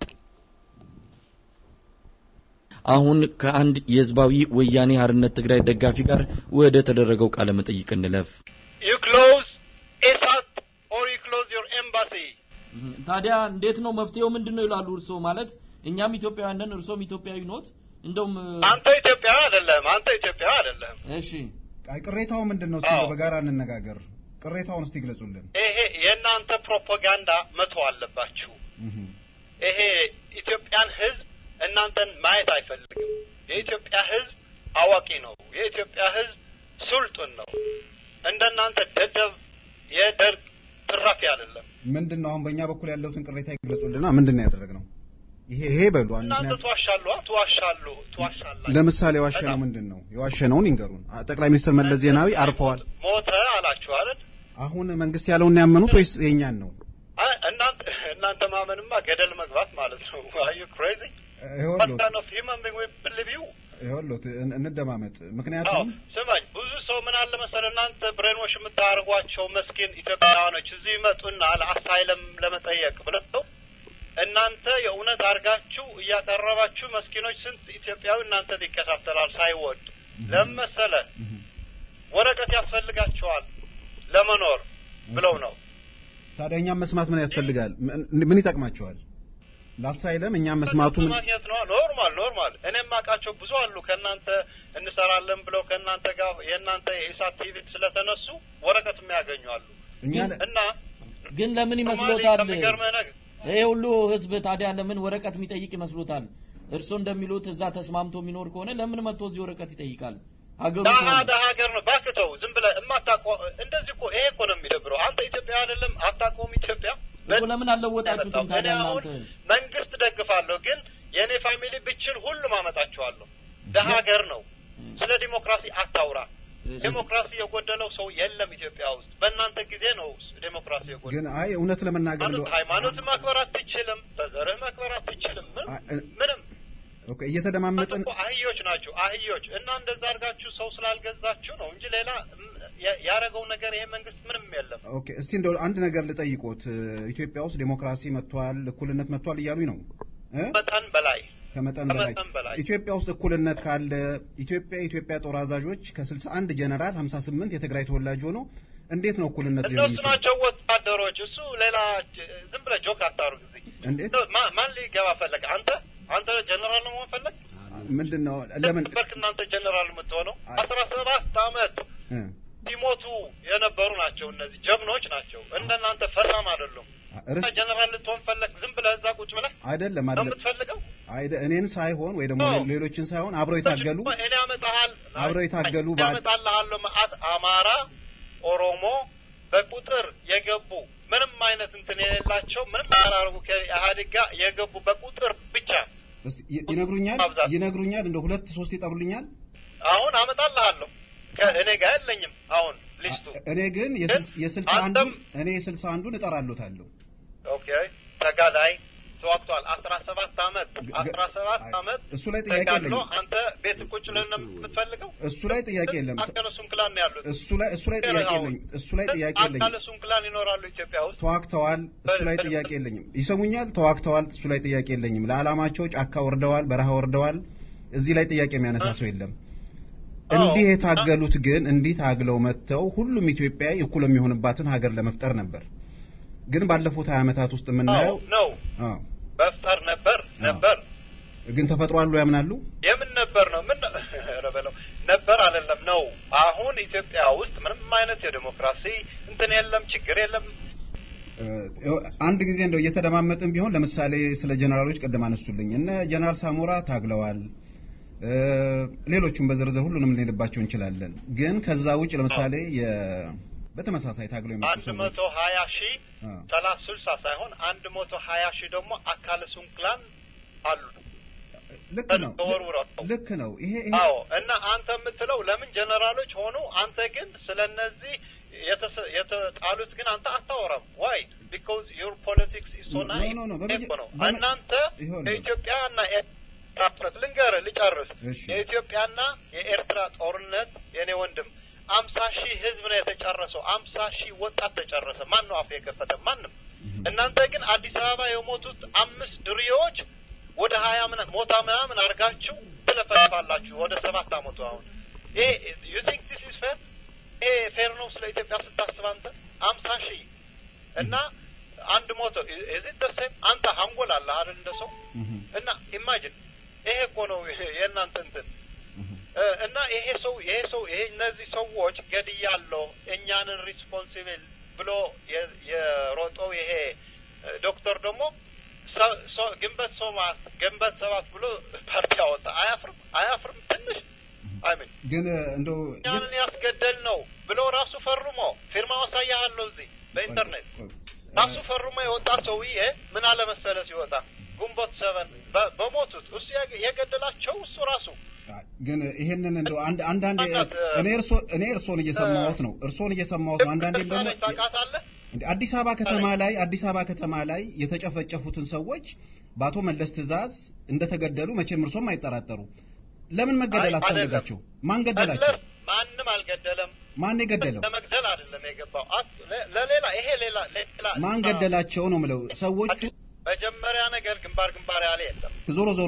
አሁን ከአንድ የህዝባዊ ወያኔ ሀርነት ትግራይ ደጋፊ ጋር ወደ ተደረገው ቃለ መጠይቅ እንለፍ። you close ISAT or you close your embassy. ታዲያ እንዴት ነው መፍትሄው ምንድን ነው ይላሉ እርስዎ? ማለት እኛም ኢትዮጵያውያን ነን፣ እርስዎም ኢትዮጵያዊ ኖት። እንደውም አንተ ኢትዮጵያዊ አይደለም፣ አንተ ኢትዮጵያዊ አይደለም። እሺ አይ ቅሬታው ምንድን ነው? እስቲ አዎ። በጋራ እንነጋገር። ቅሬታውን እስቲ ግለጹልን። ይሄ የእናንተ ፕሮፓጋንዳ መተው አለባችሁ። እህ ይሄ ኢትዮጵያን ህዝብ እናንተን ማየት አይፈልግም። የኢትዮጵያ ህዝብ አዋቂ ነው። የኢትዮጵያ ህዝብ ሱልጡን ነው። እንደናንተ ደደብ የደርግ ትራፊ አይደለም። ምንድን ነው አሁን በእኛ በኩል ያለውትን ቅሬታ ይግለጹልና ምንድን ነው ያደረግነው? ይሄ ይሄ በሉ አንድ እናንተ ምክንያት ትዋሻሉ፣ ትዋሻሉ፣ ትዋሻላችሁ። ለምሳሌ የዋሸነው በጣም። ምንድን ነው? የዋሸነውን ይንገሩን። አ- ጠቅላይ ሚኒስትር መለስ ዜናዊ አርፈዋል። ሞተ አላችሁ አይደል? አሁን መንግስት ያለውን ያመኑት ወይስ የኛን ነው? አይ እናንተ እናንተ ማመንማ ገደል መግባት ማለት ነው። አር ዩ ክሬዚ ይኸውልዎት what kind of human being will believe you? ይኸውልዎት እን- እንደማመጥ አዎ ምክንያቱም ስማኝ፣ ብዙ ሰው ምን አለ መሰለህ፣ እናንተ ብሬንዎሽ የምታደርጓቸው መስኪን ኢትዮጵያውያኖች እዚህ ይመጡና ለአሳይለም ለመጠየቅ ብለው እናንተ የእውነት አድርጋችሁ እያቀረባችሁ መስኪኖች ስንት ኢትዮጵያዊ እናንተ ይከታተላል ሳይወዱ። ለምን መሰለህ ወረቀት ያስፈልጋቸዋል ለመኖር ብለው ነው። ታዲያ እኛም መስማት ምን ያስፈልጋል? ምን- ምን ይጠቅማቸዋል? ላሳይለም እኛም መስማቱ ምን ማግኘት ነው። ኖርማል ኖርማል። እኔም አውቃቸው ብዙ አሉ ከእናንተ እንሰራለን ብለው ከእናንተ ጋር የእናንተ የኢሳት ቲቪ ስለተነሱ ወረቀት የሚያገኙ አሉ እኛ እና ግን ለምን ሶማሌ ይመስሎታል? ከሚገርምህ ነገር ይሄ ሁሉ ህዝብ ታዲያ ለምን ወረቀት የሚጠይቅ ይመስሎታል? እርስዎ እንደሚሉት እዛ ተስማምቶ የሚኖር ከሆነ ለምን መጥቶ እዚህ ወረቀት ይጠይቃል? ሀገሩ ደሀ ከሆነ ደሀ ሀገር ነው። እባክህ ተው፣ ዝም ብለህ እማታውቀው እንደዚህ እኮ ይሄ እኮ ነው የሚደብረው። አንተ ኢትዮጵያ አይደለም አታውቀውም ኢትዮጵያ እኮ ለምን አልለወጣችሁትም ታዲያ እኔ አሁን እናንተ? መንግስት ደግፋለሁ፣ ግን የእኔ ፋሚሊ ብችል ሁሉም አመጣቸዋለሁ። ደሀ ሀገር ነው። ስለ ዲሞክራሲ አታውራ። እሺ። ዲሞክራሲ የጎደለው ሰው የለም ኢትዮጵያ ውስጥ። በእናንተ ጊዜ ነው ዲሞክራሲ የጎደለው። ግን አይ እውነት ለመናገር ማለት እንደው- ሃይማኖት ማክበር አትችልም፣ በዘርህ ማክበር አትችልም። ምንም አ- እ- ምንም ኦኬ እየተደማመጥን እኮ አህዮች ናቸው አህዮች። እና እንደዛ አድርጋችሁ ሰው ስላልገዛችሁ ነው እንጂ ሌላ ም- ያ- ያደረገው ነገር ይሄ መንግስት ምንም የለም። ኦኬ እስቲ እንደው አንድ ነገር ልጠይቆት። ኢትዮጵያ ውስጥ ዴሞክራሲ መጥቷል፣ እኩልነት መጥቷል እያሉኝ ነው እ መጠን በላይ ከመጠን በላይ ከመጠን በላይ ኢትዮጵያ ውስጥ እኩልነት ካለ ኢትዮጵያ የኢትዮጵያ ጦር አዛዦች ከ61 ጀነራል 58 የትግራይ ተወላጅ ሆኖ እንዴት ነው እኩልነት ሊሆን እነሱ የሚችለው? ናቸው ወታደሮች። እሱ ሌላ ጅ- ዝም ብለህ ጆክ አታርግ። እዚህ እንዴት ማ- ማን ሊገባ ፈለገ? አንተ አንተ ጀነራል ነው መሆን ፈለግ? ምንድን ነው ለምን በርክ እናንተ ጀነራል የምትሆነው አይ- አስራ ሰባት አመት እ ሲሞቱ የነበሩ ናቸው። እነዚህ ጀግኖች ናቸው። እንደናንተ ፈራም አይደሉም። ርስ ጀነራል ልትሆን ፈለግ? ዝም ብለህ እዛ ቁጭ ብለህ አይደለም ነው አይደለም የምትፈልገው? አይደ እኔን ሳይሆን ወይ ደግሞ ነው። ሌሎችን ሳይሆን አብረው የታገሉ እኔ አመጣሃል አብረው የታገሉ እኔ ባል- አመጣልሃለሁ መዓት አማራ፣ ኦሮሞ በቁጥር የገቡ ምንም አይነት እንትን የሌላቸው ምንም ያላረጉ ከኢህአዴግ ጋር የገቡ በቁጥር ብቻ እስኪ ይ- ይነግሩኛል ማብዛት። ይነግሩኛል እንደ ሁለት ሶስት ይጠሩልኛል አሁን አመጣልሃለሁ። ከእኔ ጋር የለኝም አሁን ሊስቱ። እኔ ግን የስልሳ- ግን የስልሳ አንተም- አንዱን እኔ የስልሳ አንዱን እጠራለታለሁ ኦኬ ተጋዳይ ተዋግቷል። አስራ ሰባት አመት ግ- አስራ ሰባት አይ፣ አመት እሱ ላይ ጥያቄ ተጋድሎ የለኝም። አንተ ቤት ቁጭ ብለህ ነው የምትፈልገው? እሱ ላይ ጥያቄ የለም አካለሱም ክላን ነው ያሉት። እሱ ላይ እሱ ላይ ጥያቄ የለኝም እሱ ላይ ጥያቄ የለኝም አካለሱም ክላን ይኖራሉ ኢትዮጵያ ውስጥ። ተዋግተዋል እሱ ላይ ጥያቄ የለኝም ይሰሙኛል ተዋግተዋል እሱ ላይ ጥያቄ የለኝም ለዓላማቸው ጫካ ወርደዋል በረሃ ወርደዋል እዚህ ላይ ጥያቄ የሚያነሳ ሰው የለም አዎ። እንዲህ የታገሉት ግን እንዲህ ታግለው መጥተው ሁሉም ኢትዮጵያዊ እኩል የሚሆንባትን ሀገር ለመፍጠር ነበር ግን ባለፉት ሀያ ዓመታት ውስጥ የምናየው ነው አዎ መፍጠር ነበር ነበር ግን ተፈጥሯል ብሎ ያምናሉ? የምን ነበር ነው ምን ኧረ በለው ነበር አይደለም ነው። አሁን ኢትዮጵያ ውስጥ ምንም አይነት የዲሞክራሲ እንትን የለም፣ ችግር የለም። እ፣ አንድ ጊዜ እንደው እየተደማመጥን ቢሆን ለምሳሌ ስለ ጀነራሎች ቅድም አነሱልኝ። እነ ጀነራል ሳሞራ ታግለዋል። እ፣ ሌሎቹም በዝርዝር ሁሉንም ልንሄድባቸው እንችላለን። ግን ከዛ ውጭ ለምሳሌ የ በተመሳሳይ ታግለው የመጡ አንድ ሰዎች መቶ ሀያ ሺህ አ፣ ሰላሳ ስልሳ ሳይሆን አንድ መቶ ሀያ ሺህ ደግሞ አካለ ስንኩላን አሉ። ልክ ነው ተወርውረው ልክ ነው። ይሄ ይሄ አዎ እና አንተ የምትለው ለምን ጀነራሎች ሆኑ? አንተ ግን ስለ እነዚህ የተሰ- የተጣሉት ግን አንተ አታወራም። ዋይ ቢኮዝ ዩር ፖለቲክስ ኢዝ ሶ ኖ፣ ናይስ ኖ፣ ኖ፣ በመጀ- ነው። በመ- እናንተ ይኸውልህ። የኢትዮጵያና ኤርትራ ጦርነት ልንገርህ፣ ልጨርስ። እሺ። የኢትዮጵያና የኤርትራ ጦርነት የኔ ወንድም አምሳ ሺህ ህዝብ ነው የተጨረሰው። አምሳ ሺህ ወጣት ተጨረሰ። ማን ነው አፍ የከፈተ? ማንም። እናንተ ግን አዲስ አበባ የሞቱት አምስት ድርዮዎች ወደ ሀያ ምናምን ሞታ ምናምን አድርጋችሁ ትለፈልፋላችሁ። ወደ ሰባት አመቱ አሁን ይሄ ዩ ቲንክ ዲስ ኢዝ ፌር? ይሄ ፌር ነው ስለ ኢትዮጵያ ስታስብ አንተ አምሳ ሺህ እና አንድ ሞቶ እዚህ ደሴም አንተ አንጎል አለ አይደል እንደ ሰው እህ፣ እና ኢማጂን ይሄ እኮ ነው የእናንተ እንትን እህ። እ፣ እና ይሄ ሰው ይሄ ሰው ይሄ እነዚህ ሰዎች ገድያለሁ እኛንን ሪስፖንሲብል ብሎ የ- የሮጠው ይሄ እ፣ ዶክተር ደግሞ ሰ- ሰ- ግንቦት ሰባት ግንቦት ሰባት ብሎ ፓርቲ አወጣ። አያፍርም? አያፍርም? ትንሽ አይምን ግን እንደው እኛንን ያስገደል ነው ብሎ ራሱ ፈርሞ ፊርማው አሳያለሁ እዚህ በኢንተርኔት ራሱ ፈርሞ የወጣ ሰውዬ ምን አለ መሰለ ሲወጣ ግንቦት ሰበን በ- በሞቱት እሱ ያገ- የገደላቸው እሱ ራሱ ግን ይሄንን እንደው አንድ አንዳንዴ አንዳንድ፣ እኔ እርሶ እኔ እርሶን እየሰማሁት ነው እርሶን እየሰማሁት ነው። አንዳንዴም ደግሞ ደሳለኝ ታውቃታለህ? እንደ አዲስ አበባ ከተማ ላይ አዲስ አበባ ከተማ ላይ የተጨፈጨፉትን ሰዎች በአቶ መለስ ትዕዛዝ እንደተገደሉ መቼም እርሶም አይጠራጠሩ። ለምን መገደል አይ፣ አስፈለጋቸው? ማን ገደላቸው? መለስ ማንም አልገደለም። ማን የገደለው? ለመግደል አይደለም የገባው። አት- ለ- ለሌላ ይሄ ሌላ ሌላ ማን ገደላቸው ነው ምለው። ሰዎቹ መጀመሪያ ነገር ግንባር ግንባር ያለ የለም። ዞሮ ዞሮ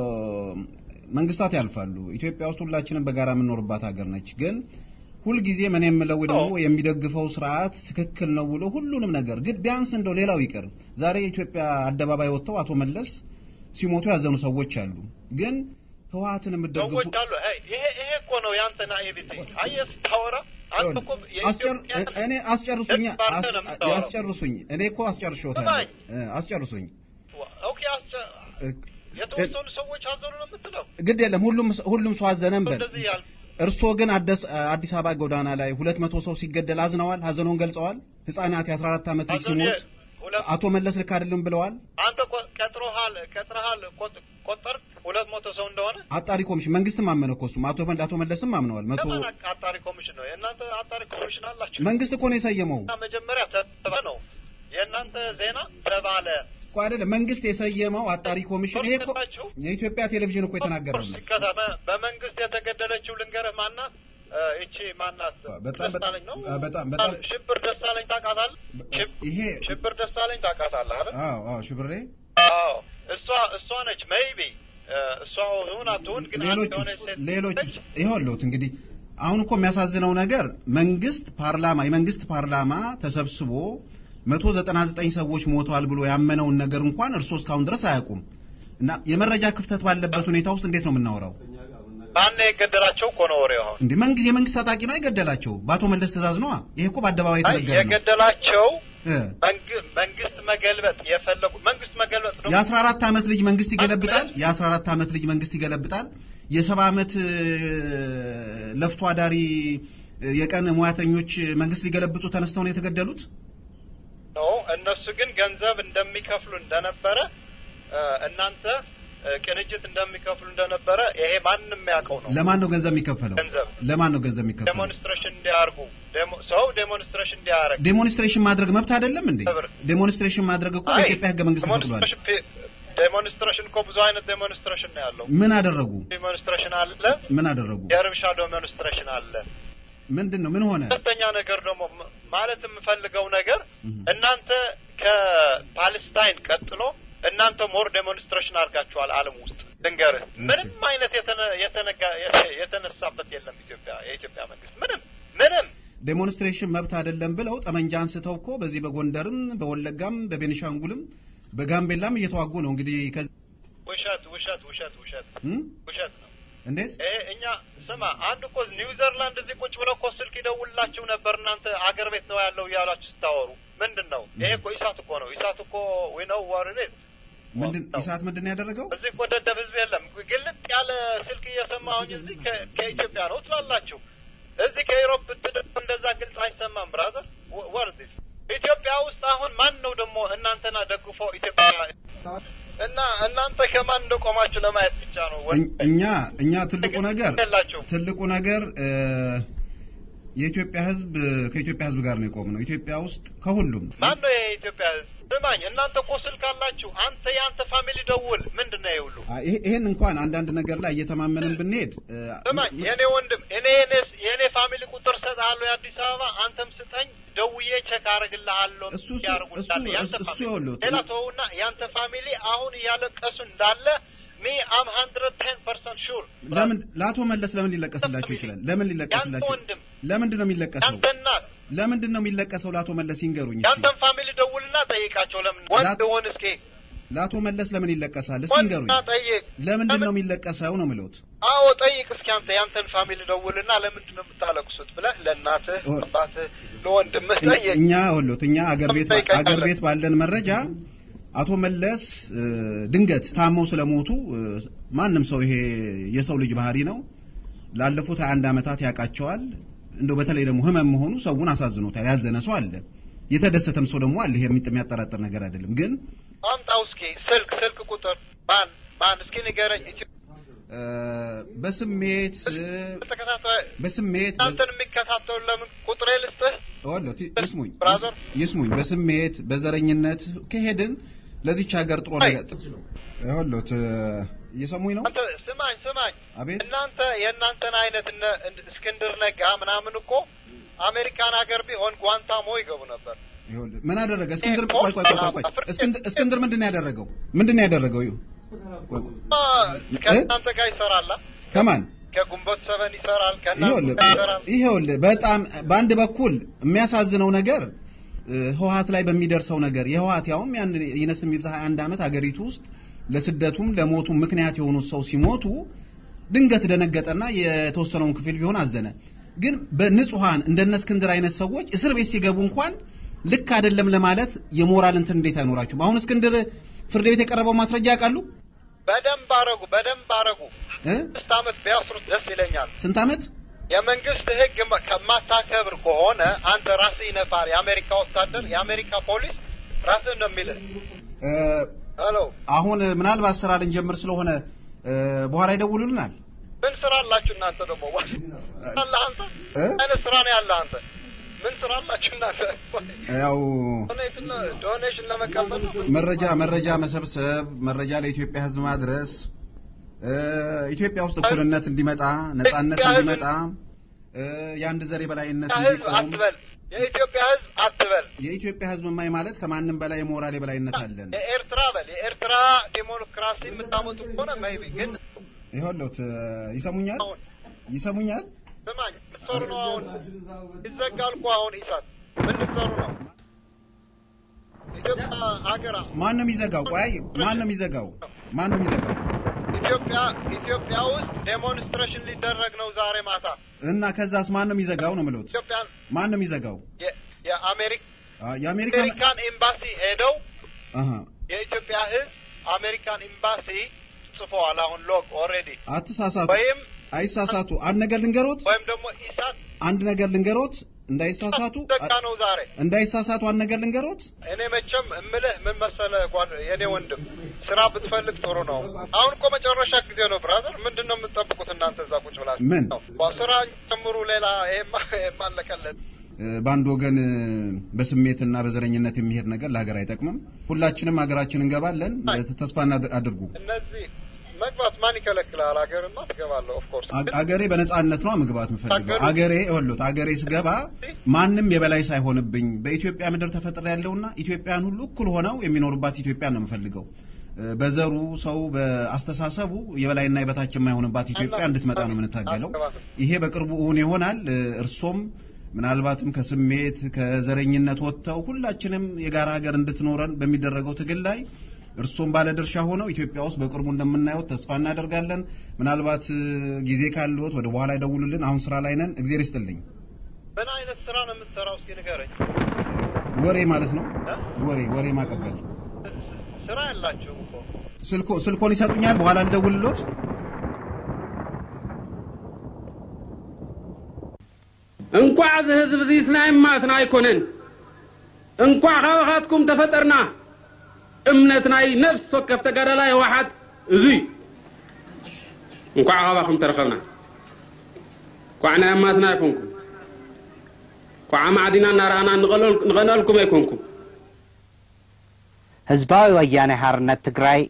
መንግስታት ያልፋሉ። ኢትዮጵያ ውስጥ ሁላችንም በጋራ የምንኖርባት ሀገር ነች። ግን ሁልጊዜ ምን የምለው ወይ ደግሞ የሚደግፈው ስርዓት ትክክል ነው ብሎ ሁሉንም ነገር ግን ቢያንስ እንደው ሌላው ይቅር ዛሬ የኢትዮጵያ አደባባይ ወጥተው አቶ መለስ ሲሞቱ ያዘኑ ሰዎች አሉ። ግን ህወሓትን የምትደግፉ ሰዎች አሉ። አይ፣ ይሄ ይሄ እኮ ነው ያንተ ናኢቪቲ። አየህ ስታወራ አንተ እኮ አስጨር- የኢትዮጵያ እኔ አስጨርሱኝ ደስ ባንተ ነው የምታወራው። አስጨርሱኝ እኔ እኮ አስጨርሾታለሁ ስማኝ። እ፣ አስጨርሱኝ ኦኬ፣ አስጨ- እ፣ የተወሰኑ ሰዎች አዘኑ ነው የምትለው ግድ የለም ሁሉም ሁሉም ሰው አዘነም በል እንደዚህ ያል እርስዎ ግን አደስ አዲስ አበባ ጎዳና ላይ ሁለት መቶ ሰው ሲገደል አዝነዋል ሀዘኖን ገልጸዋል ህጻናት የ14 ዓመት ልጅ አዘኑ ሲሞት ሁለት አቶ መለስ ልክ አይደለም ብለዋል አንተ ቆ- ቀጥሮሃል ቀጥረሃል ቆጥ- ቆጠርክ ሁለት መቶ ሰው እንደሆነ አጣሪ ኮሚሽን መንግስትም አመነ እኮ እሱም አቶ መ- አቶ መለስም አምነዋል መቶ ለማን አቅ- አጣሪ ኮሚሽን ነው የእናንተ አጣሪ ኮሚሽን አላችሁ መንግስት እኮ ነው የሰየመው እና መጀመሪያ ተባለ ነው የእናንተ ዜና ተባለ እኮ አይደለም መንግስት የሰየመው አጣሪ ኮሚሽን ይሄ እኮ ናችሁ? የኢትዮጵያ ቴሌቪዥን እኮ የተናገረው ነው ሲከታ በ- በመንግስት የተገደለችው ልንገርህ ማናት እ፣ ይቺ ማናት በጣም- ደሳለኝ ነው አ፣ በጣም- በጣም- ሽብር ደሳለኝ ታውቃታለህ ሽብ- ይሄ ሽብር ደሳለኝ ታውቃታለህ አይደል አዎ አዎ ሽብሬ አዎ እሷ እሷ ነች ሜይቢ እሷ ሁን አትሁን ግን አንድ ሌሎች የሆነች ሴት ሌሎች ነች። ይኸውልዎት እንግዲህ አሁን እኮ የሚያሳዝነው ነገር መንግስት ፓርላማ የመንግስት ፓርላማ ተሰብስቦ 199 ሰዎች ሞተዋል ብሎ ያመነውን ነገር እንኳን እርስዎ እስካሁን ድረስ አያውቁም እና የመረጃ ክፍተት ባለበት ሁኔታ ውስጥ እንዴት ነው የምናወራው? ማን የገደላቸው እኮ ነው ወሬው አሁን እንዴ መንግስት የመንግስት ታጣቂ ነው የገደላቸው በአቶ መለስ ትእዛዝ ነዋ። ይሄ እኮ በአደባባይ አይ የተነገረ ነው። የገደላቸው እ መንግ- መንግስት መገልበጥ የፈለጉ መንግስት መገልበጥ ደግሞ የ14 ዓመት ልጅ መንግስት ይገለብጣል። የ14 ዓመት ልጅ መንግስት ይገለብጣል። የሰባ ዓመት እ፣ ለፍቶ አዳሪ እ፣ የቀን ሙያተኞች መንግስት ሊገለብጡ ተነስተው ነው የተገደሉት። ነው። እነሱ ግን ገንዘብ እንደሚከፍሉ እንደነበረ እ፣ እናንተ እ፣ ቅንጅት እንደሚከፍሉ እንደነበረ ይሄ ማንም ያውቀው ነው። ለማን ነው ገንዘብ የሚከፈለው? ገንዘብ ለማን ነው ገንዘብ የሚከፈለው? ዴሞንስትሬሽን እንዲያርጉ ዴሞ- ሰው ዴሞንስትሬሽን እንዲያረግ ዴሞንስትሬሽን ማድረግ መብት አይደለም እንዴ? ብር። ዴሞንስትሬሽን ማድረግ እኮ አይ፣ በኢትዮጵያ ህገ መንግስት ፈቅዷል። ዴሞንስትሬሽን ፒ- ዴሞንስትሬሽን እኮ ብዙ አይነት ዴሞንስትሬሽን ነው ያለው። ምን አደረጉ? ዴሞንስትሬሽን አለ፣ ምን አደረጉ? የእርብሻ ዴሞንስትሬሽን አለ። ምንድን ነው ምን ሆነ? ሁለተኛ ነገር ደግሞ ም- ማለት የምፈልገው ነገር እህ። እናንተ ከፓለስታይን ቀጥሎ እናንተ ሞር ዴሞንስትሬሽን አድርጋችኋል ዓለም ውስጥ ልንገርህ፣ ምንም አይነት የተነ- የተነጋ- የተ- የተነሳበት የለም። ኢትዮጵያ የኢትዮጵያ መንግስት ምንም ምንም ዴሞንስትሬሽን መብት አይደለም ብለው ጠመንጃ አንስተው እኮ በዚህ በጎንደርም በወለጋም በቤኒሻንጉልም በጋምቤላም እየተዋጉ ነው እንግዲህ ከዚህ ውሻ ውሸት ውሸት ውሸት ውሸት እም? ውሸት ነው። እንዴት ይሄ እኛ ስማ፣ አንድ እኮ ኒውዚርላንድ እዚህ ቁጭ ብለው እኮ ስልክ ይደውልላችሁ ነበር። እናንተ አገር ቤት ነው ያለው እያላችሁ ስታወሩ ምንድን ነው ይሄ? እኮ ኢሳት እኮ ነው። ኢሳት እኮ ዊ ነው ዋርኔት ምንድን ኢሳት ምንድን ነው ያደረገው? እዚህ እኮ ደደብ ህዝብ የለም። ግልጥ ያለ ስልክ እየሰማሁኝ እዚህ ከ- ከኢትዮጵያ ነው ትላላችሁ። እዚህ ከኢሮፕ ብትደው እንደዛ ግልጽ አይሰማም። ብራዘር ወርዲስ ኢትዮጵያ ውስጥ አሁን ማን ነው ደግሞ እናንተና ደግፎ ኢትዮጵያ እና እናንተ ከማን እንደቆማችሁ ለማየት ብቻ ነው። ወ- እኝ- እኛ እኛ ትልቁ ነገር የላችሁም። ትልቁ ነገር እ፣ የኢትዮጵያ ህዝብ ከኢትዮጵያ ህዝብ ጋር ነው የቆምነው። ኢትዮጵያ ውስጥ ከሁሉም ማን ነው ይሄ የኢትዮጵያ ህዝብ? ስማኝ፣ እናንተ እኮ ስልክ አላችሁ። አንተ የአንተ ፋሚሊ ደውል። ምንድን ነው ይሄ ሁሉ? አ፣ ይሄ- ይሄን እንኳን አንዳንድ ነገር ላይ እየተማመንን ብንሄድ እ፣ ስማኝ የኔ ወንድም እኔ የኔ- የኔ ፋሚሊ ቁጥር ሰጥሃለሁ የአዲስ አበባ አንተም ስጠኝ ደውዬ ቼክ አረግልሃለሁ እሱ- እሱ- ያርጉልሃል እሱ- ያንተ እሱ ፋሚሊ ይኸውልህ፣ ሌላ ተውና ያንተ ፋሚሊ አሁን እያለቀሱ እንዳለ ሚ አም ሀንድረድ ቴን ፐርሰንት ሹር ለምን ለአቶ መለስ ለምን ሊለቀስላቸው ይችላል? ለምን ያንተ ሊለቀስላቸው? ወንድም ለምንድን ነው የሚለቀሰው? ያንተ እናት ለምንድን ነው የሚለቀሰው? ለአቶ መለስ ይንገሩኝ እስኪ። ያንተን ፋሚሊ ደውልና ጠይቃቸው ለምን ወንድ ሆን እስኪ ለአቶ መለስ ለምን ይለቀሳል? እስኪ ይንገሩኝ። ወንድና ጠይቅ ለምንድን ነው የሚለቀሰው ነው የምለውት። አዎ ጠይቅ እስኪ አንተ ያንተን ፋሚሊ ደውልና ለምንድን ነው የምታለቅሱት ብለህ ለእናትህ ኦ- አባትህ ለወንድምህ እኛ- ጠይቅ እኛ ወሎት እኛ አገር ቤት ጠይቀኝ አገር ካለ። ቤት ባለን መረጃ አቶ መለስ እ፣ ድንገት ታመው ስለሞቱ እ፣ ማንም ሰው ይሄ የሰው ልጅ ባህሪ ነው። ላለፉት 21 ዓመታት ያውቃቸዋል። እንደው በተለይ ደግሞ ህመም መሆኑ ሰውን አሳዝኖታል። ያዘነ ሰው አለ፣ የተደሰተም ሰው ደግሞ አለ። ይሄ የሚጥ- የሚያጠራጥር ነገር አይደለም። ግን አምጣው እስኪ ስልክ ስልክ ቁጥር ማን ማን እስኪ ንገረኝ ኢትዮ እ፣ በስሜት እ፣ ተከታታይ በስሜት እናንተን የሚከታተሉ ለምን ቁጥሬ ልስጥህ ወሎት ይስሙኝ ብራዘር። ይስሙኝ በስሜት በዘረኝነት ከሄድን ለዚች ሀገር ጥሩ አይ። ነገር ወሎት እየሰሙኝ ነው? አንተ ስማኝ ስማኝ አቤት እናንተ የእናንተን አይነት እነ እንድ- እስክንድር ነጋ ምናምን እኮ አሜሪካን ሀገር ቢሆን ጓንታሞ ይገቡ ነበር ይኸውልህ ምን አደረገ? እስክንድር ኤ- ቆይ ቆይ ቆይ ቆይ ቆይ አፍሪካ- እስክንድር እስክንድር ምንድን ነው ያደረገው? ምንድን ነው ያደረገው? ይኸው ቆይ ቆይ አ፣ ከእናንተ ጋር ይሰራላ ከማን ከጉንበት ሰበን ይሰራል ከእናንተ ይኸውልህ ጋር ይሰራል ይኸውልህ በጣም በአንድ በኩል የሚያሳዝነው ነገር እ፣ ህወሓት ላይ በሚደርሰው ነገር የህወሓት ያውም ያን ይነስም ይብዛ 21 ዓመት አገሪቱ ውስጥ ለስደቱም ለሞቱም ምክንያት የሆኑት ሰው ሲሞቱ ድንገት ደነገጠና የተወሰነውን ክፍል ቢሆን አዘነ። ግን በንጹሃን እንደነ እስክንድር አይነት ሰዎች እስር ቤት ሲገቡ እንኳን ልክ አይደለም ለማለት የሞራል እንትን እንዴት አይኖራችሁም? አሁን እስክንድር ፍርድ ቤት የቀረበው ማስረጃ ያውቃሉ በደንብ አረጉ በደንብ አረጉ እ? ስድስት ዓመት ቢያስሩት ደስ ይለኛል ስንት ዓመት የመንግስት ህግ መ- ከማታከብር ከሆነ አንተ ራስህ ይነፋል የአሜሪካ ወታደር የአሜሪካ ፖሊስ ራስህ ነው የሚልህ እ፣ ሄሎ አሁን ምናልባት ስራ ልንጀምር ስለሆነ እ፣ በኋላ ይደውሉልናል። ምን ስራ አላችሁ እናንተ ደግሞ አለ አንተ እ? አይነት ስራ ነው ያለ አንተ ምን ስራ አላችሁ እናንተ ያው ዶኔሽን ለ- ዶኔሽን ለመቀበል ነው? መረጃ መረጃ መሰብሰብ፣ መረጃ ለኢትዮጵያ ሕዝብ ማድረስ እ፣ ኢትዮጵያ ውስጥ እኩልነት እንዲመጣ፣ ነጻነት ኢትዮጵያ ሕዝብ- እንዲመጣ፣ እ፣ የአንድ ዘር የበላይነት ህዝብ እንዲቆም አትበል የኢትዮጵያ ህዝብ አትበል የኢትዮጵያ ሕዝብ ማይ ማለት ከማንም በላይ የሞራል የበላይነት አለን። የኤርትራ በል የኤርትራ ዲሞክራሲ የምታመጡ ከሆነ ሜይቢ ግን ይኸውልዎት እ፣ ይሰሙኛል አሁን ይሰሙኛል። ስማኝ ምትሰሩ ነው አሁን ይዘጋል እኮ አሁን ኢሳት ምን ልትሰሩ ነው ኢትዮጵያ ሀገራ ማን ነው የሚዘጋው? ቆይ ማን ነው የሚዘጋው? ማን ነው የሚዘጋው? ኢትዮጵያ ኢትዮጵያ ውስጥ ዴሞንስትሬሽን ሊደረግ ነው ዛሬ ማታ እና ከዛስ ማን ነው የሚዘጋው ነው የምልዎት? ኢትዮጵያን ማን ነው የሚዘጋው? የ- የአሜሪክ አ፣ የአሜሪካ አሜሪካን ኤምባሲ ሄደው አሃ የኢትዮጵያ ህዝብ አሜሪካን ኤምባሲ ጽፈዋል አሁን ሎግ ኦልሬዲ አትሳሳቱ፣ ወይም አይሳሳቱ። አንድ ነገር ልንገሮት፣ ወይም ደግሞ ኢሳት አንድ ነገር ልንገሮት፣ እንዳይሳሳቱ ዘጋ ነው ዛሬ እንዳይሳሳቱ አንድ ነገር ልንገሮት። እኔ መቼም እምልህ ምን መሰለህ ጓድ የኔ ወንድም ስራ ብትፈልግ ጥሩ ነው። አሁን እኮ መጨረሻ ጊዜ ነው ብራዘር። ምንድን ነው የምትጠብቁት እናንተ እዛ ቁጭ ብላችሁ? ምን? ነው ስራ ጨምሩ። ሌላ ይሄማ ይሄማ አለቀለት። እ፣ በአንድ ወገን እ፣ በስሜትና በዘረኝነት የሚሄድ ነገር ለሀገር አይጠቅምም። ሁላችንም ሀገራችን እንገባለን። እ፣ ተስፋ እናድ- አድርጉ። እነዚህ መግባት ማን ይከለክላል? ሀገርማ ትገባለህ። ኦፍኮርስ አ- አገሬ በነጻነት ነው መግባት የምፈልገው። አገሩ- አገሬ ይኸውልዎት፣ አገሬ ስገባ ማንም የበላይ ሳይሆንብኝ በኢትዮጵያ ምድር ተፈጥሬ ያለውና ኢትዮጵያን ሁሉ እኩል ሆነው የሚኖሩባት ኢትዮጵያን ነው የምፈልገው። እ፣ በዘሩ ሰው በአስተሳሰቡ የበላይና የበታች የማይሆንባት ኢትዮጵያ እንድትመጣ ነው የምንታገለው። ይሄ በቅርቡ እውን ይሆናል። እ፣ እርሶም ምናልባትም ከስሜት ከዘረኝነት ወጥተው ሁላችንም የጋራ ሀገር እንድትኖረን በሚደረገው ትግል ላይ እርሶም ባለድርሻ ሆነው ኢትዮጵያ ውስጥ በቅርቡ እንደምናየው ተስፋ እናደርጋለን። ምናልባት እ፣ ጊዜ ካለዎት ወደ በኋላ ይደውሉልን። አሁን ስራ ላይ ነን። እግዜር ይስጥልኝ። ምን አይነት ስራ ነው የምትሰራው? እስኪ ንገረኝ። ወሬ ማለት ነው። እ? ወሬ ወሬ ማቀበል። ስራ ያላችሁ እኮ ስልኮ ስልኮን ይሰጡኛል። በኋላ ልደውልሎት። እንኳ እዚ ህዝብ እዚ ስናይ ማትና ኣይኮነን እንኳ ካባኻትኩም ተፈጠርና እምነት ናይ ነፍሲ ወከፍ ተጋዳላይ ህወሓት እዙይ እንኳ ካባኹም ተረኸብና ኳዕ ናይ እማትና ኣይኮንኩም ኳዓ ማዕዲና እናረኣና ንቐነልኩም ኣይኮንኩም ህዝባዊ ወያነ ሓርነት ትግራይ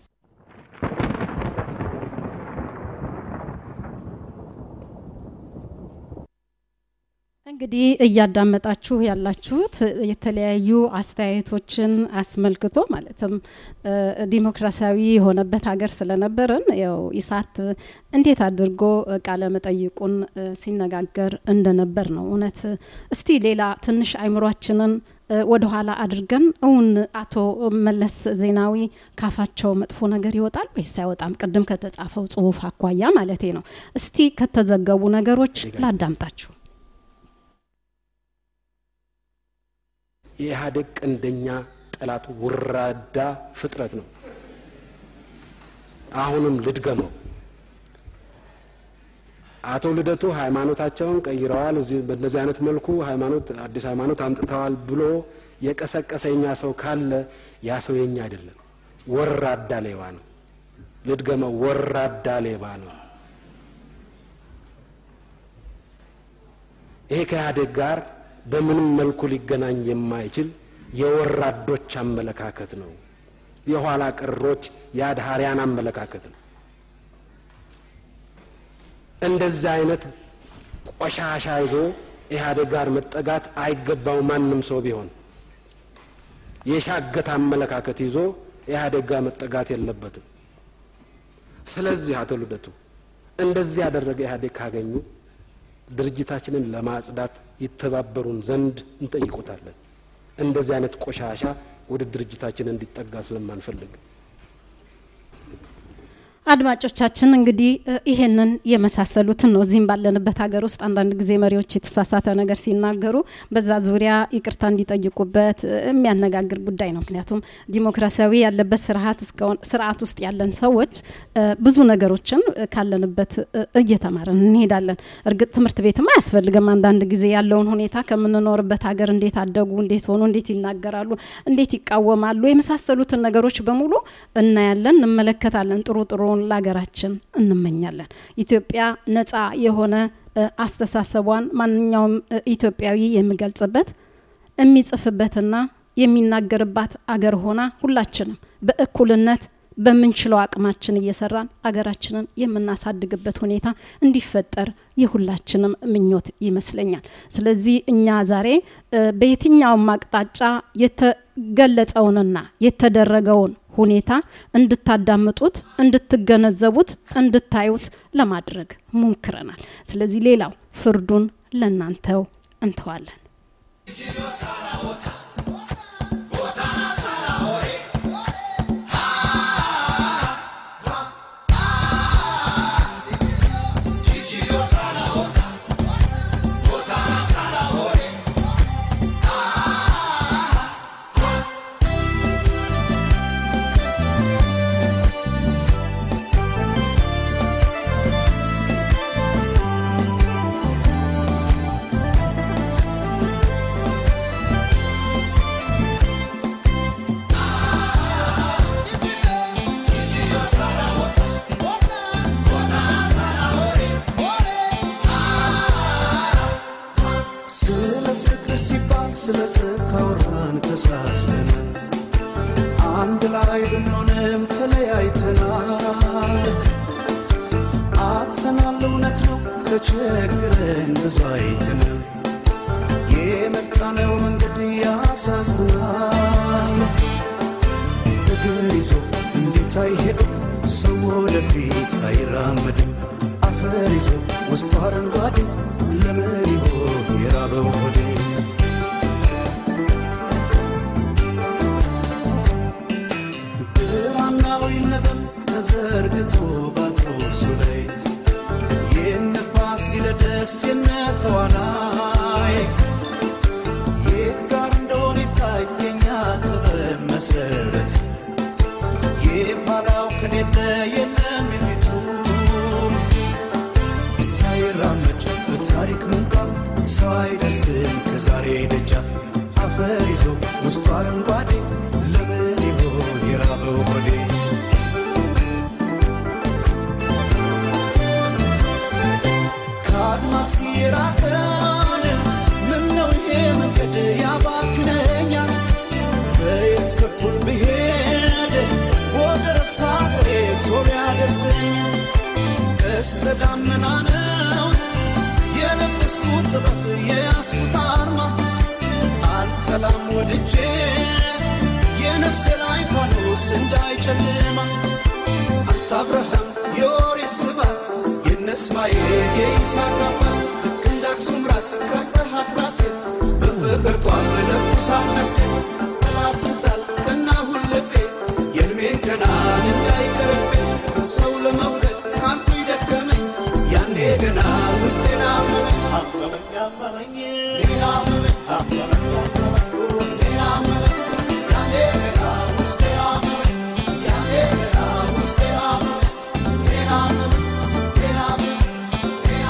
እንግዲህ እያዳመጣችሁ ያላችሁት የተለያዩ አስተያየቶችን አስመልክቶ ማለትም እ፣ ዲሞክራሲያዊ የሆነበት ሀገር ስለነበርን ያው ኢሳት እንዴት አድርጎ እ፣ ቃለ መጠይቁን እ፣ ሲነጋገር እንደነበር ነው። እውነት እስቲ ሌላ ትንሽ አይምሯችንን እ፣ ወደኋላ አድርገን እውን አቶ መለስ ዜናዊ ካፋቸው መጥፎ ነገር ይወጣል ወይስ አይወጣም? ቅድም ከተጻፈው ጽሁፍ አኳያ ማለቴ ነው። እስቲ ከተዘገቡ ነገሮች ላዳምጣችሁ። የኢህአዴግ ቀንደኛ ጠላት ውራዳ ፍጥረት ነው። አሁንም ልድገመው። አቶ ልደቱ ሃይማኖታቸውን ቀይረዋል፣ እዚህ በእንደዚህ አይነት መልኩ ሃይማኖት አዲስ ሃይማኖት አምጥተዋል ብሎ የቀሰቀሰ የኛ ሰው ካለ ያ ሰው የኛ አይደለም፣ ወራዳ ሌባ ነው። ልድገመው፣ ወራዳ ሌባ ነው። ይሄ ከኢህአዴግ ጋር በምንም መልኩ ሊገናኝ የማይችል የወራዶች አመለካከት ነው። የኋላ ቀሮች የአድሃሪያን አመለካከት ነው። እንደዚህ አይነት ቆሻሻ ይዞ ኢህአዴግ ጋር መጠጋት አይገባው ማንም ሰው ቢሆን የሻገት አመለካከት ይዞ ኢህአዴግ ጋር መጠጋት የለበትም። ስለዚህ አቶ ልደቱ እንደዚህ ያደረገ ኢህአዴግ ካገኙ ድርጅታችንን ለማጽዳት ይተባበሩን ዘንድ እንጠይቆታለን። እንደዚህ አይነት ቆሻሻ ወደ ድርጅታችን እንዲጠጋ ስለማንፈልግ አድማጮቻችን እንግዲህ እ፣ ይሄንን የመሳሰሉትን ነው። እዚህም ባለንበት ሀገር ውስጥ አንዳንድ ጊዜ መሪዎች የተሳሳተ ነገር ሲናገሩ በዛ ዙሪያ ይቅርታ እንዲጠይቁበት እ፣ የሚያነጋግር ጉዳይ ነው። ምክንያቱም ዲሞክራሲያዊ ያለበት ስርዓት እስከሆነ ስርዓት ውስጥ ያለን ሰዎች እ፣ ብዙ ነገሮችን እ፣ ካለንበት እ፣ እየተማርን እንሄዳለን። እርግጥ ትምህርት ቤትም አያስፈልግም። አንዳንድ ጊዜ ያለውን ሁኔታ ከምንኖርበት ሀገር እንዴት አደጉ፣ እንዴት ሆኑ፣ እንዴት ይናገራሉ፣ እንዴት ይቃወማሉ የመሳሰሉትን ነገሮች በሙሉ እናያለን፣ እንመለከታለን። ጥሩ ጥሩውን ለሀገራችን እንመኛለን። ኢትዮጵያ ነጻ የሆነ እ፣ አስተሳሰቧን ማንኛውም እ፣ ኢትዮጵያዊ የሚገልጽበት የሚጽፍበትና የሚናገርባት አገር ሆና ሁላችንም በእኩልነት በምንችለው አቅማችን እየሰራን አገራችንን የምናሳድግበት ሁኔታ እንዲፈጠር የሁላችንም ምኞት ይመስለኛል። ስለዚህ እኛ ዛሬ እ፣ በየትኛውም አቅጣጫ የተገለጸውንና የተደረገውን ሁኔታ እንድታዳምጡት፣ እንድትገነዘቡት፣ እንድታዩት ለማድረግ ሞክረናል። ስለዚህ ሌላው ፍርዱን ለእናንተው እንተዋለን። ስለ ፍቅር ሲባል ስለ ጽድቅ አውራን ተሳስተን አንድ ላይ ብንሆንም ተለያይተናል። አጥተናል፣ እውነት ነው ተቸግረን ብዙ አይተናል። የመጣነው መንገድ ያሳዝናል። እግር ይዞ እንዴት አይሄድም ሰው ወደፊት አይራመድም። አፈር ይዞ ውስጡ አረንጓዴ ለምን ይሆን የራበው ሆዴ? ብርሃን ሰማይ የት ጋር እንደሆነ ይታየኛ ጥበብ መሰረት የኋላው ከሌለ የለም የፊቱ ሳይራመድ በታሪክ ምንጣፍ ሰው አይደርስም ከዛሬ ደጃፍ አፈር ይዞ ውስጡ አረንጓዴ ለምን ይሆን የራበው ሆዴ ከአድማስ የራቀን ምነው ይሄ መንገድ ያባክነኛል በየት በኩል ብሄድ ወደ ረፍታ ፍሬ ቶሎ ያደርሰኛል ቀስተ ደመና ነው የለበስኩት ጥበብ የያዝኩት አርማ አልጠላም ወድጄ የነፍሴ ላይ ፋኖስ እንዳይጨልማ አንተ አብርሃም የኦሪት ስባት የነ እስማኤል የይስሐቅ አባት ልክ እንደ አክሱም ራስ ቀርጸሃት ራሴን በፍቅር ጧፍ ለኩሳት ነፍሴን ጠላት ትዛል ቀናሁን ልቤ የእድሜን ገናን እንዳይቀርብኝ ሰው ለመውደድ አንቱ ይደከመኝ ያኔ ገና ውስጤን አመመኝ አመመኝ አመመኝ ሌላ አመመኝ አመመኝ አመመኝ ሌላ አመመኝ ያኔ ገና ውስጤ አመመኝ ያኔ ገና ውስጤ አመመኝ ሌላ አመመኝ ሌላ አመመኝ ሌላ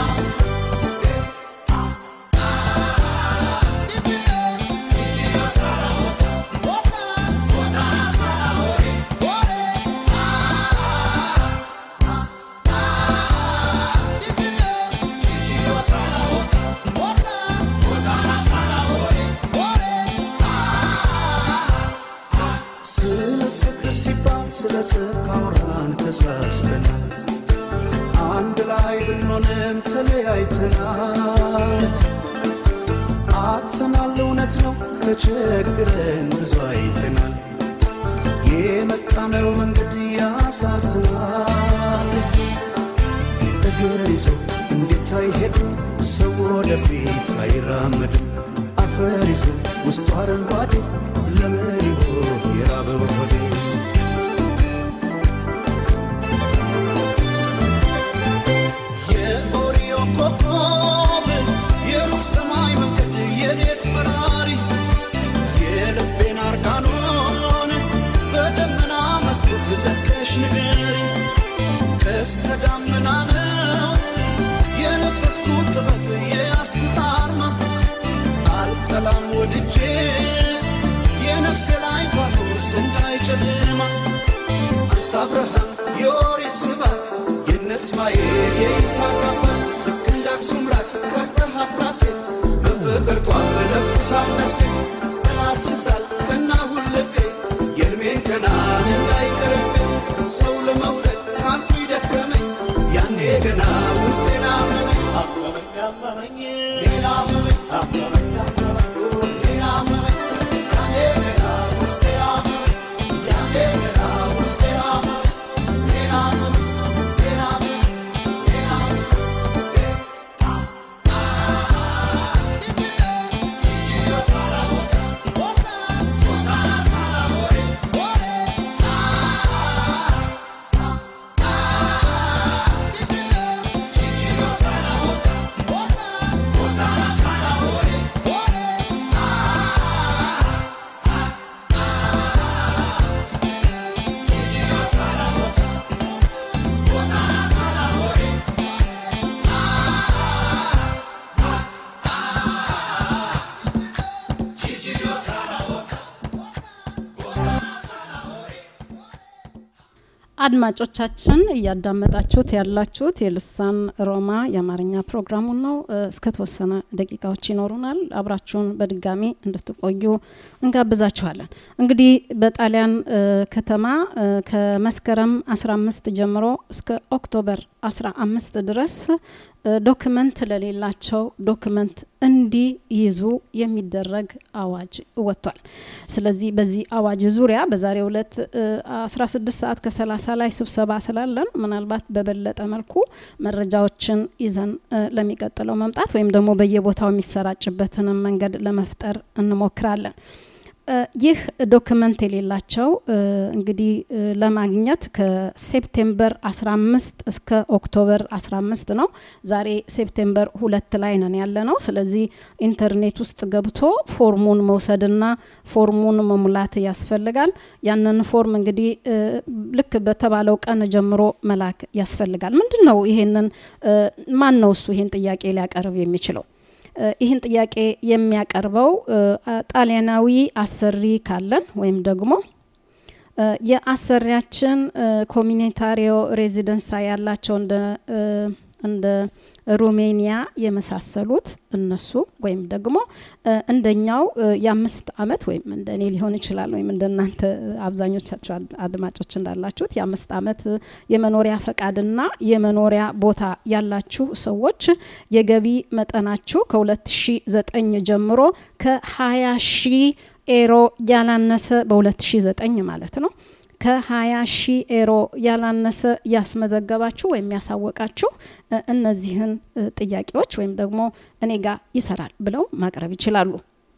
ስለ ፍቅር ሲባል ስለ ጽድቅ አውራን ተሳስተናል። አንድ ላይ ብንሆንም ተለያይተናል። አጥተናል፣ እውነት ነው ተቸግረን ብዙ አይተናል። የመጣነው መንገድ ያሳዝናል። እግር ይዞ እንዴት አይሄድም ሰው ወደፊት አይራመድም። አፈር ይዞ ውስጡ አረንጓዴ ለምን ይሆን የራበው ሆዴ? የኦሪዮ ኮከብ የሩቅ ሰማይ መንገድ የሌት በራሪ የልቤን አርጋኖን በደመና መስኮት ዘግተሽ ንገሪ ቀስተ ደመና ነው የለበስኩት ጥበብ የያዝኩት አርማ አልጠላም ወድጄ የነፍሴ ላይ ፋኖስ እንዳይጨልማ አንተ አብርሃም የኦሪት ስባት የነ እስማኤል የይስሐቅ አባት ልክ እንደ አክሱም ራስ ቀርጸሃት ራሴን በፍቅር ጧፍ ለኩሳት ነፍሴን ጠላት ትዛል ቀናሁን ልቤ የእድሜን ገናን እንዳይቀርብኝ ሰው ለመውደድ አንቱ ይደከመኝ ያኔ ገና ውስጤን አመመኝ አመመኝ አመመኝ ሌላ አመመኝ አመመኝ አመመኝ ሌላ አመመኝ ያኔ ገና ውስጤ አመመኝ ያኔ ገና ውስጤ አመመኝ ሌላ አመመኝ ሌላ አመመኝ ሌላ አመመኝ አድማጮቻችን እያዳመጣችሁት ያላችሁት የልሳን ሮማ የአማርኛ ፕሮግራሙን ነው። እ፣ እስከተወሰነ ደቂቃዎች ይኖሩናል። አብራችሁን በድጋሚ እንድትቆዩ እንጋብዛችኋለን። እንግዲህ በጣሊያን እ፣ ከተማ እ፣ ከመስከረም 15 ጀምሮ እስከ ኦክቶበር 15 ድረስ እ፣ ዶክመንት ለሌላቸው ዶክመንት እንዲይዙ የሚደረግ አዋጅ ወጥቷል። ስለዚህ በዚህ አዋጅ ዙሪያ በዛሬው ዕለት እ፣ 16 ሰዓት ከ30 ላይ ስብሰባ ስላለን ምናልባት በበለጠ መልኩ መረጃዎችን ይዘን እ፣ ለሚቀጥለው መምጣት ወይም ደግሞ በየቦታው የሚሰራጭበትንም መንገድ ለመፍጠር እንሞክራለን። ይህ ዶክመንት የሌላቸው እንግዲህ ለማግኘት ከሴፕቴምበር 15 እስከ ኦክቶበር 15 ነው። ዛሬ ሴፕቴምበር ሁለት ላይ ነን ያለ ነው። ስለዚህ ኢንተርኔት ውስጥ ገብቶ ፎርሙን መውሰድና ፎርሙን መሙላት ያስፈልጋል። ያንን ፎርም እንግዲህ ልክ በተባለው ቀን ጀምሮ መላክ ያስፈልጋል። ምንድን ነው ይሄንን ማን ነው እሱ ይሄን ጥያቄ ሊያቀርብ የሚችለው? ይህን ጥያቄ የሚያቀርበው ጣሊያናዊ አሰሪ ካለን ወይም ደግሞ የአሰሪያችን ኮሚኒታሪዮ ሬዚደንሳ ያላቸው እንደ እንደ ሩሜኒያ የመሳሰሉት እነሱ ወይም ደግሞ እንደኛው የአምስት አመት ወይም እንደ እኔ ሊሆን ይችላል ወይም እንደ እናንተ አብዛኞቻችሁ አድማጮች እንዳላችሁት የአምስት አመት የመኖሪያ ፈቃድና የመኖሪያ ቦታ ያላችሁ ሰዎች የገቢ መጠናችሁ ከ2009 ጀምሮ ከ20 ሺህ ኤሮ ያላነሰ በ2009 ማለት ነው ከ20 ሺህ ኤሮ ያላነሰ ያስመዘገባችሁ ወይም ያሳወቃችሁ እነዚህን ጥያቄዎች ወይም ደግሞ እኔ ጋር ይሰራል ብለው ማቅረብ ይችላሉ።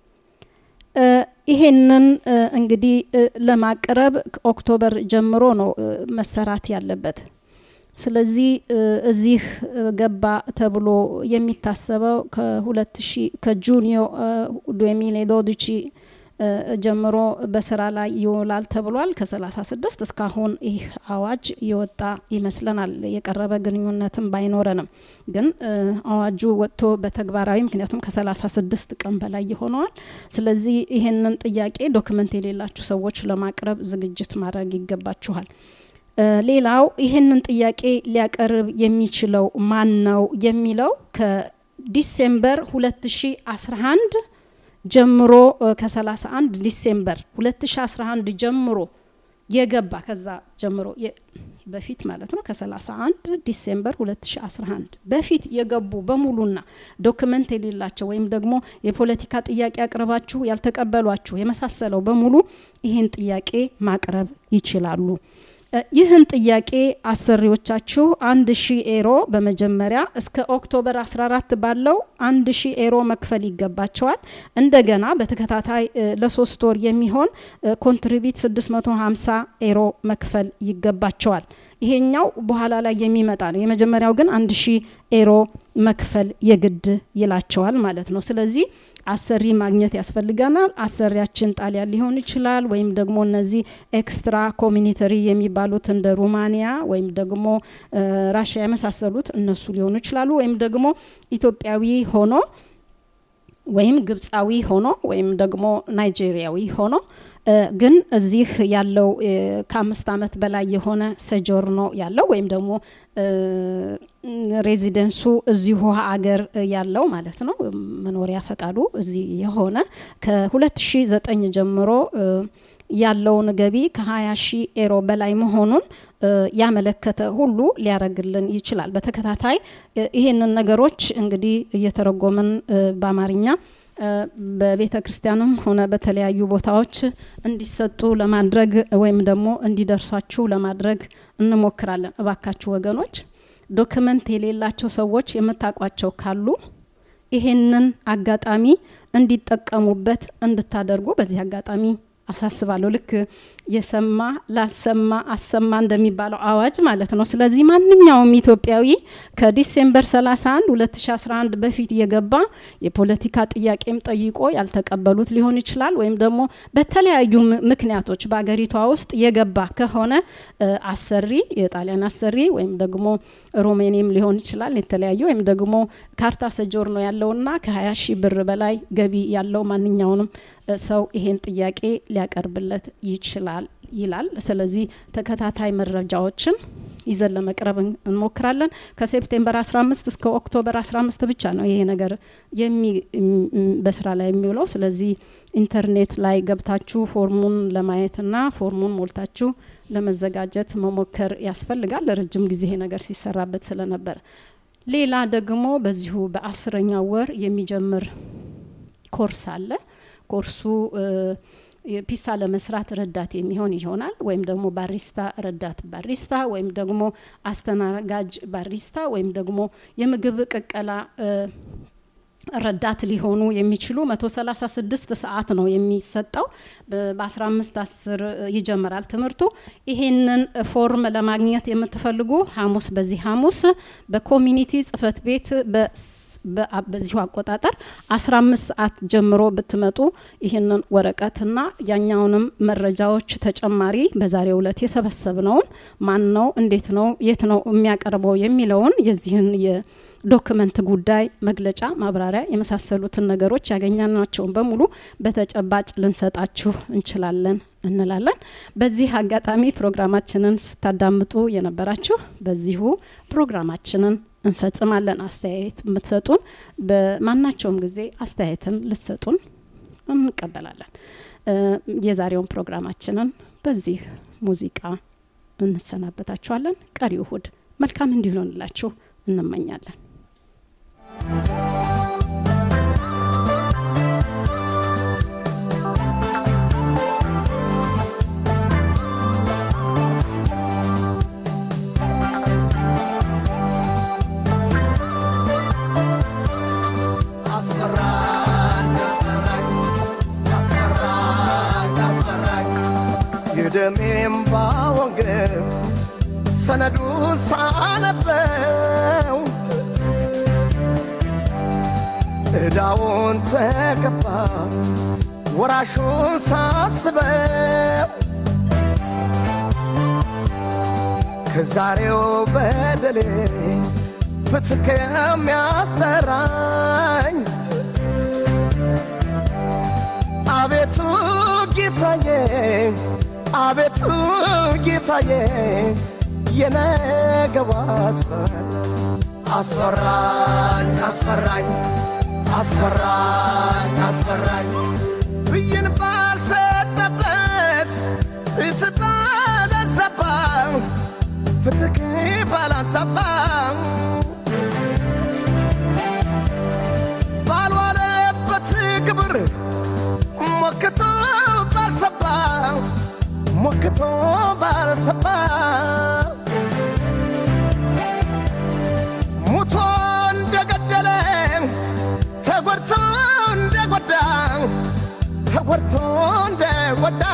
ይሄንን እንግዲህ ለማቅረብ ኦክቶበር ጀምሮ ነው መሰራት ያለበት። ስለዚህ እዚህ ገባ ተብሎ የሚታሰበው ከሁለት ሺህ ከጁኒዮ ዱሚሌ ዶዲቺ ጀምሮ በስራ ላይ ይውላል ተብሏል። ከ36 እስካሁን ይህ አዋጅ የወጣ ይመስለናል። የቀረበ ግንኙነትም ባይኖረንም ግን አዋጁ ወጥቶ በተግባራዊ ምክንያቱም ከ36 ቀን በላይ ይሆነዋል። ስለዚህ ይህንን ጥያቄ ዶክመንት የሌላችሁ ሰዎች ለማቅረብ ዝግጅት ማድረግ ይገባችኋል። ሌላው ይህንን ጥያቄ ሊያቀርብ የሚችለው ማን ነው የሚለው ከዲሴምበር 2011 ጀምሮ ከ31 ዲሴምበር 2011 ጀምሮ የገባ ከዛ ጀምሮ በፊት ማለት ነው ከ31 ዲሴምበር 2011 በፊት የገቡ በሙሉና ዶክመንት የሌላቸው ወይም ደግሞ የፖለቲካ ጥያቄ አቅርባችሁ ያልተቀበሏችሁ የመሳሰለው በሙሉ ይህን ጥያቄ ማቅረብ ይችላሉ። ይህን ጥያቄ አሰሪዎቻችሁ አንድ ሺህ ኤሮ በመጀመሪያ እስከ ኦክቶበር 14 ባለው አንድ ሺህ ኤሮ መክፈል ይገባቸዋል። እንደገና በተከታታይ ለሶስት ወር የሚሆን ኮንትሪቢት 650 ኤሮ መክፈል ይገባቸዋል። ይሄኛው በኋላ ላይ የሚመጣ ነው። የመጀመሪያው ግን አንድ ሺህ ኤሮ መክፈል የግድ ይላቸዋል ማለት ነው። ስለዚህ አሰሪ ማግኘት ያስፈልገናል። አሰሪያችን ጣሊያን ሊሆን ይችላል፣ ወይም ደግሞ እነዚህ ኤክስትራ ኮሚኒተሪ የሚባሉት እንደ ሩማኒያ ወይም ደግሞ ራሽያ የመሳሰሉት እነሱ ሊሆኑ ይችላሉ፣ ወይም ደግሞ ኢትዮጵያዊ ሆኖ ወይም ግብፃዊ ሆኖ ወይም ደግሞ ናይጄሪያዊ ሆኖ ግን እዚህ ያለው ከአምስት ዓመት በላይ የሆነ ሰጆርኖ ያለው ወይም ደግሞ ሬዚደንሱ እዚሁ አገር ያለው ማለት ነው። መኖሪያ ፈቃዱ እዚህ የሆነ ከ2009 ጀምሮ ያለውን ገቢ ከ20 ሺህ ኤሮ በላይ መሆኑን ያመለከተ ሁሉ ሊያረግልን ይችላል። በተከታታይ ይሄንን ነገሮች እንግዲህ እየተረጎምን በአማርኛ በቤተ ክርስቲያንም ሆነ በተለያዩ ቦታዎች እንዲሰጡ ለማድረግ ወይም ደግሞ እንዲደርሷችሁ ለማድረግ እንሞክራለን። እባካችሁ ወገኖች ዶክመንት የሌላቸው ሰዎች የምታውቋቸው ካሉ ይሄንን አጋጣሚ እንዲጠቀሙበት እንድታደርጉ በዚህ አጋጣሚ አሳስባለሁ። ልክ የሰማ ላልሰማ አሰማ እንደሚባለው አዋጅ ማለት ነው። ስለዚህ ማንኛውም ኢትዮጵያዊ ከዲሴምበር 31 2011 በፊት የገባ የፖለቲካ ጥያቄም ጠይቆ ያልተቀበሉት ሊሆን ይችላል። ወይም ደግሞ በተለያዩ ምክንያቶች በአገሪቷ ውስጥ የገባ ከሆነ አሰሪ የጣሊያን አሰሪ ወይም ደግሞ ሮሜኒም ሊሆን ይችላል የተለያዩ ወይም ደግሞ ካርታ ሰጆር ነው ያለውና ከ20 ሺህ ብር በላይ ገቢ ያለው ማንኛውንም ሰው ይሄን ጥያቄ ሊያቀርብለት ይችላል ይላል። ስለዚህ ተከታታይ መረጃዎችን ይዘን ለመቅረብ እንሞክራለን። ከሴፕቴምበር 15 እስከ ኦክቶበር 15 ብቻ ነው ይሄ ነገር በስራ ላይ የሚውለው። ስለዚህ ኢንተርኔት ላይ ገብታችሁ ፎርሙን ለማየትና ፎርሙን ሞልታችሁ ለመዘጋጀት መሞከር ያስፈልጋል። ለረጅም ጊዜ ይሄ ነገር ሲሰራበት ስለነበር ሌላ ደግሞ በዚሁ በአስረኛው ወር የሚጀምር ኮርስ አለ። ኮርሱ ፒሳ ለመስራት ረዳት የሚሆን ይሆናል። ወይም ደግሞ ባሪስታ ረዳት ባሪስታ ወይም ደግሞ አስተናጋጅ ባሪስታ ወይም ደግሞ የምግብ ቅቀላ ረዳት ሊሆኑ የሚችሉ 136 ሰዓት ነው የሚሰጠው። በ15 10 ይጀምራል ትምህርቱ። ይሄንን ፎርም ለማግኘት የምትፈልጉ ሐሙስ በዚህ ሐሙስ በኮሚኒቲ ጽህፈት ቤት በስ- በ- በዚሁ አቆጣጠር 15 ሰዓት ጀምሮ ብትመጡ ይህንን ወረቀትና ያኛውንም መረጃዎች ተጨማሪ በዛሬው ዕለት የሰበሰብነውን ማን ነው፣ እንዴት ነው፣ የት ነው የሚያቀርበው የሚለውን የዚህን የዶክመንት ጉዳይ መግለጫ፣ ማብራሪያ የመሳሰሉትን ነገሮች ያገኛናቸውን በሙሉ በተጨባጭ ልንሰጣችሁ እንችላለን እንላለን። በዚህ አጋጣሚ ፕሮግራማችንን ስታዳምጡ የነበራችሁ በዚሁ ፕሮግራማችንን እንፈጽማለን። አስተያየት የምትሰጡን በማናቸውም ጊዜ አስተያየትን ልትሰጡን እንቀበላለን። እ፣ የዛሬውን ፕሮግራማችንን በዚህ ሙዚቃ እንሰናበታችኋለን። ቀሪ እሁድ መልካም እንዲሆንላችሁ እንመኛለን። አስፈራኝ አስፈራኝ አስፈራኝ አስፈራኝ የደሜም ባወንገፍ ሰነዱን ሳነበው ዕዳውን ተገባ ወራሹን ሳስበው ከዛሬው በደሌ ፍትህ ከሚያሰራኝ አቤቱ ጌታዬ አቤቱ ጌታዬ የነገው አስፈራኝ አስፈራኝ አስፈራኝ አስፈራኝ አስፈራኝ ብይን ባልሰጠበት ፍትህ ባላንሳባ ፍትህ ባላንሳባ ባልዋለበት ግብር ሞክቶ ባልሰባ ሞክቶ ባልሰባ ሙቶ እንደገደለ ተጎድቶ እንደጎዳ ተጎድቶ እንደጎዳ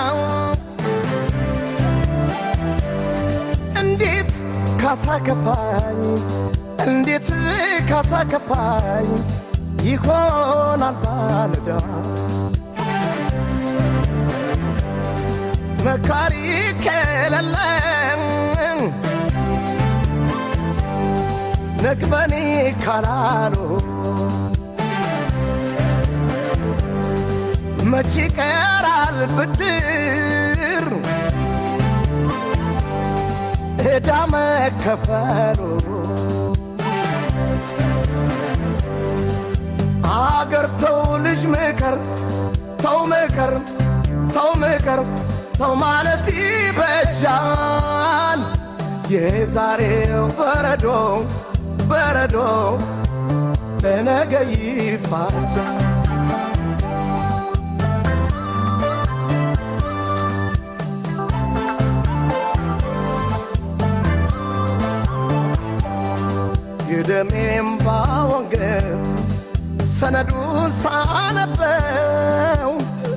እንዴት ካሳ ከፋኝ እንዴት ካሳ ከፋኝ ይሆናል ባለዳ መካሪ ከሌለም ነግበኔ ካላሉ መቼ ቀራል ብድር ዕዳ መከፈሉ አገር ተው ልጅ ምከር ተው ምከር ተው ምከር ተው ማለት ይበጃል የዛሬው በረዶ በረዶ በነገ ይፋጃል የደሜም ባወንገፍ ሰነዱን ሳነበው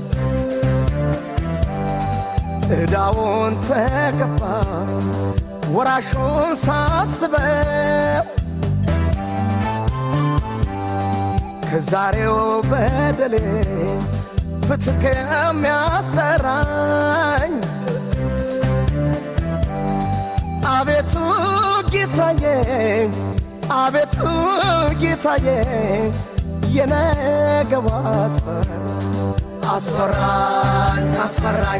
ዕዳውን ተገባ ወራሹን ሳስበው ከዛሬው በደሌ ፍትህ ከሚያሰራኝ አቤቱ ጌታዬ አቤቱ ጌታዬ የነገው አስፈራኝ አስፈራኝ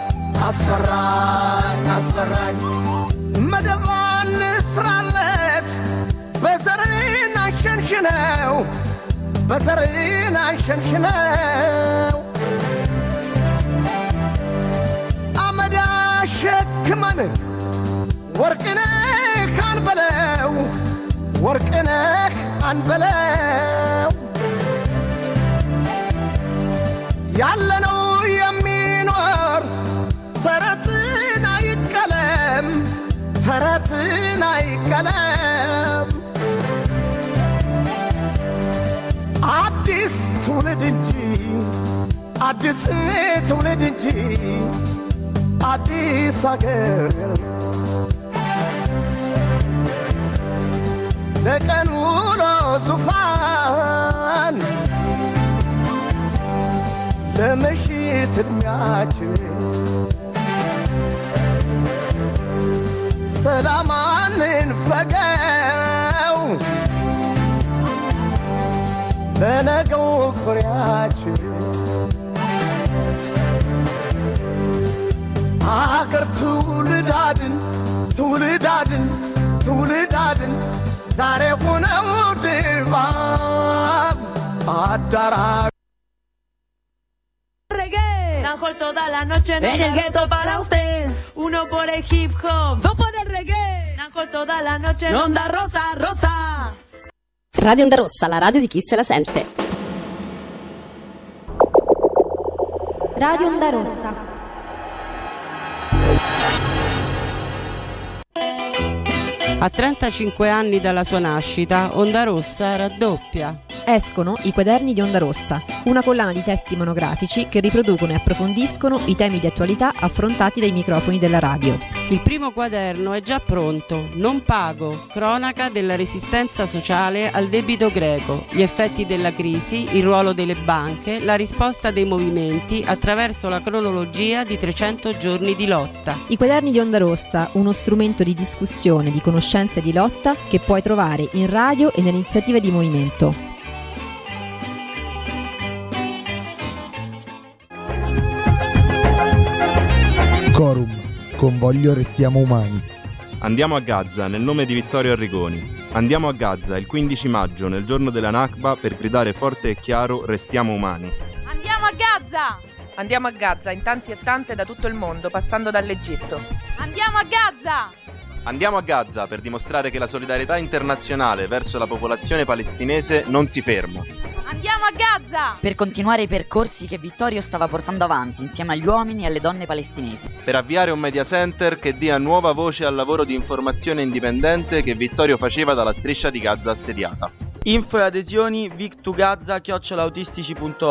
አስፈራኝ አስፈራኝ መደባን ስራለት በዘርን አንሸንሽነው በዘርን አንሸንሽነው አመዳ ሸክመን ወርቅነህ አንበለው ወርቅነህ አንበለው ያለነው የሚኖር ተረትን አይቀለም ተረትን አይቀለም አዲስ ትውልድ እንጂ አዲስ ትውልድ እንጂ አዲስ አገር ለቀን ውሎ ዙፋን ለምሽት እድሜያችን ሰላማንን ፈገው ለነገው ፍሬያችን አገር ትውልዳድን ትውልዳድን ትውልዳድን ዛሬ ሆነው ድባብ አዳራ Najo toda la noche en, el gueto para usted. Uno por el hip hop, dos por el reggae. Najo toda la noche en onda rosa, rosa. Radio Onda Rossa, la radio di chi se la sente. Radio Onda Rossa. A 35 anni dalla sua nascita, Onda Rossa raddoppia. Escono i quaderni di Onda Rossa, una collana di testi monografici che riproducono e approfondiscono i temi di attualità affrontati dai microfoni della radio. Il primo quaderno è già pronto, Non pago, cronaca della resistenza sociale al debito greco, gli effetti della crisi, il ruolo delle banche, la risposta dei movimenti attraverso la cronologia di 300 giorni di lotta. I quaderni di Onda Rossa, uno strumento di discussione, di conoscenza e di lotta che puoi trovare in radio e nelle iniziative di movimento. Corum, con voglio restiamo umani. Andiamo a Gaza nel nome di Vittorio Arrigoni. Andiamo a Gaza il 15 maggio nel giorno della Nakba per gridare forte e chiaro restiamo umani. Andiamo a Gaza! Andiamo a Gaza in tanti e tante da tutto il mondo, passando dall'Egitto. Andiamo a Gaza! Andiamo a Gaza per dimostrare che la solidarietà internazionale verso la popolazione palestinese non si ferma. Andiamo a Gaza! Per continuare i percorsi che Vittorio stava portando avanti insieme agli uomini e alle donne palestinesi. Per avviare un media center che dia nuova voce al lavoro di informazione indipendente che Vittorio faceva dalla striscia di Gaza assediata. Info e adesioni vic2gaza chiocciolaautistici.org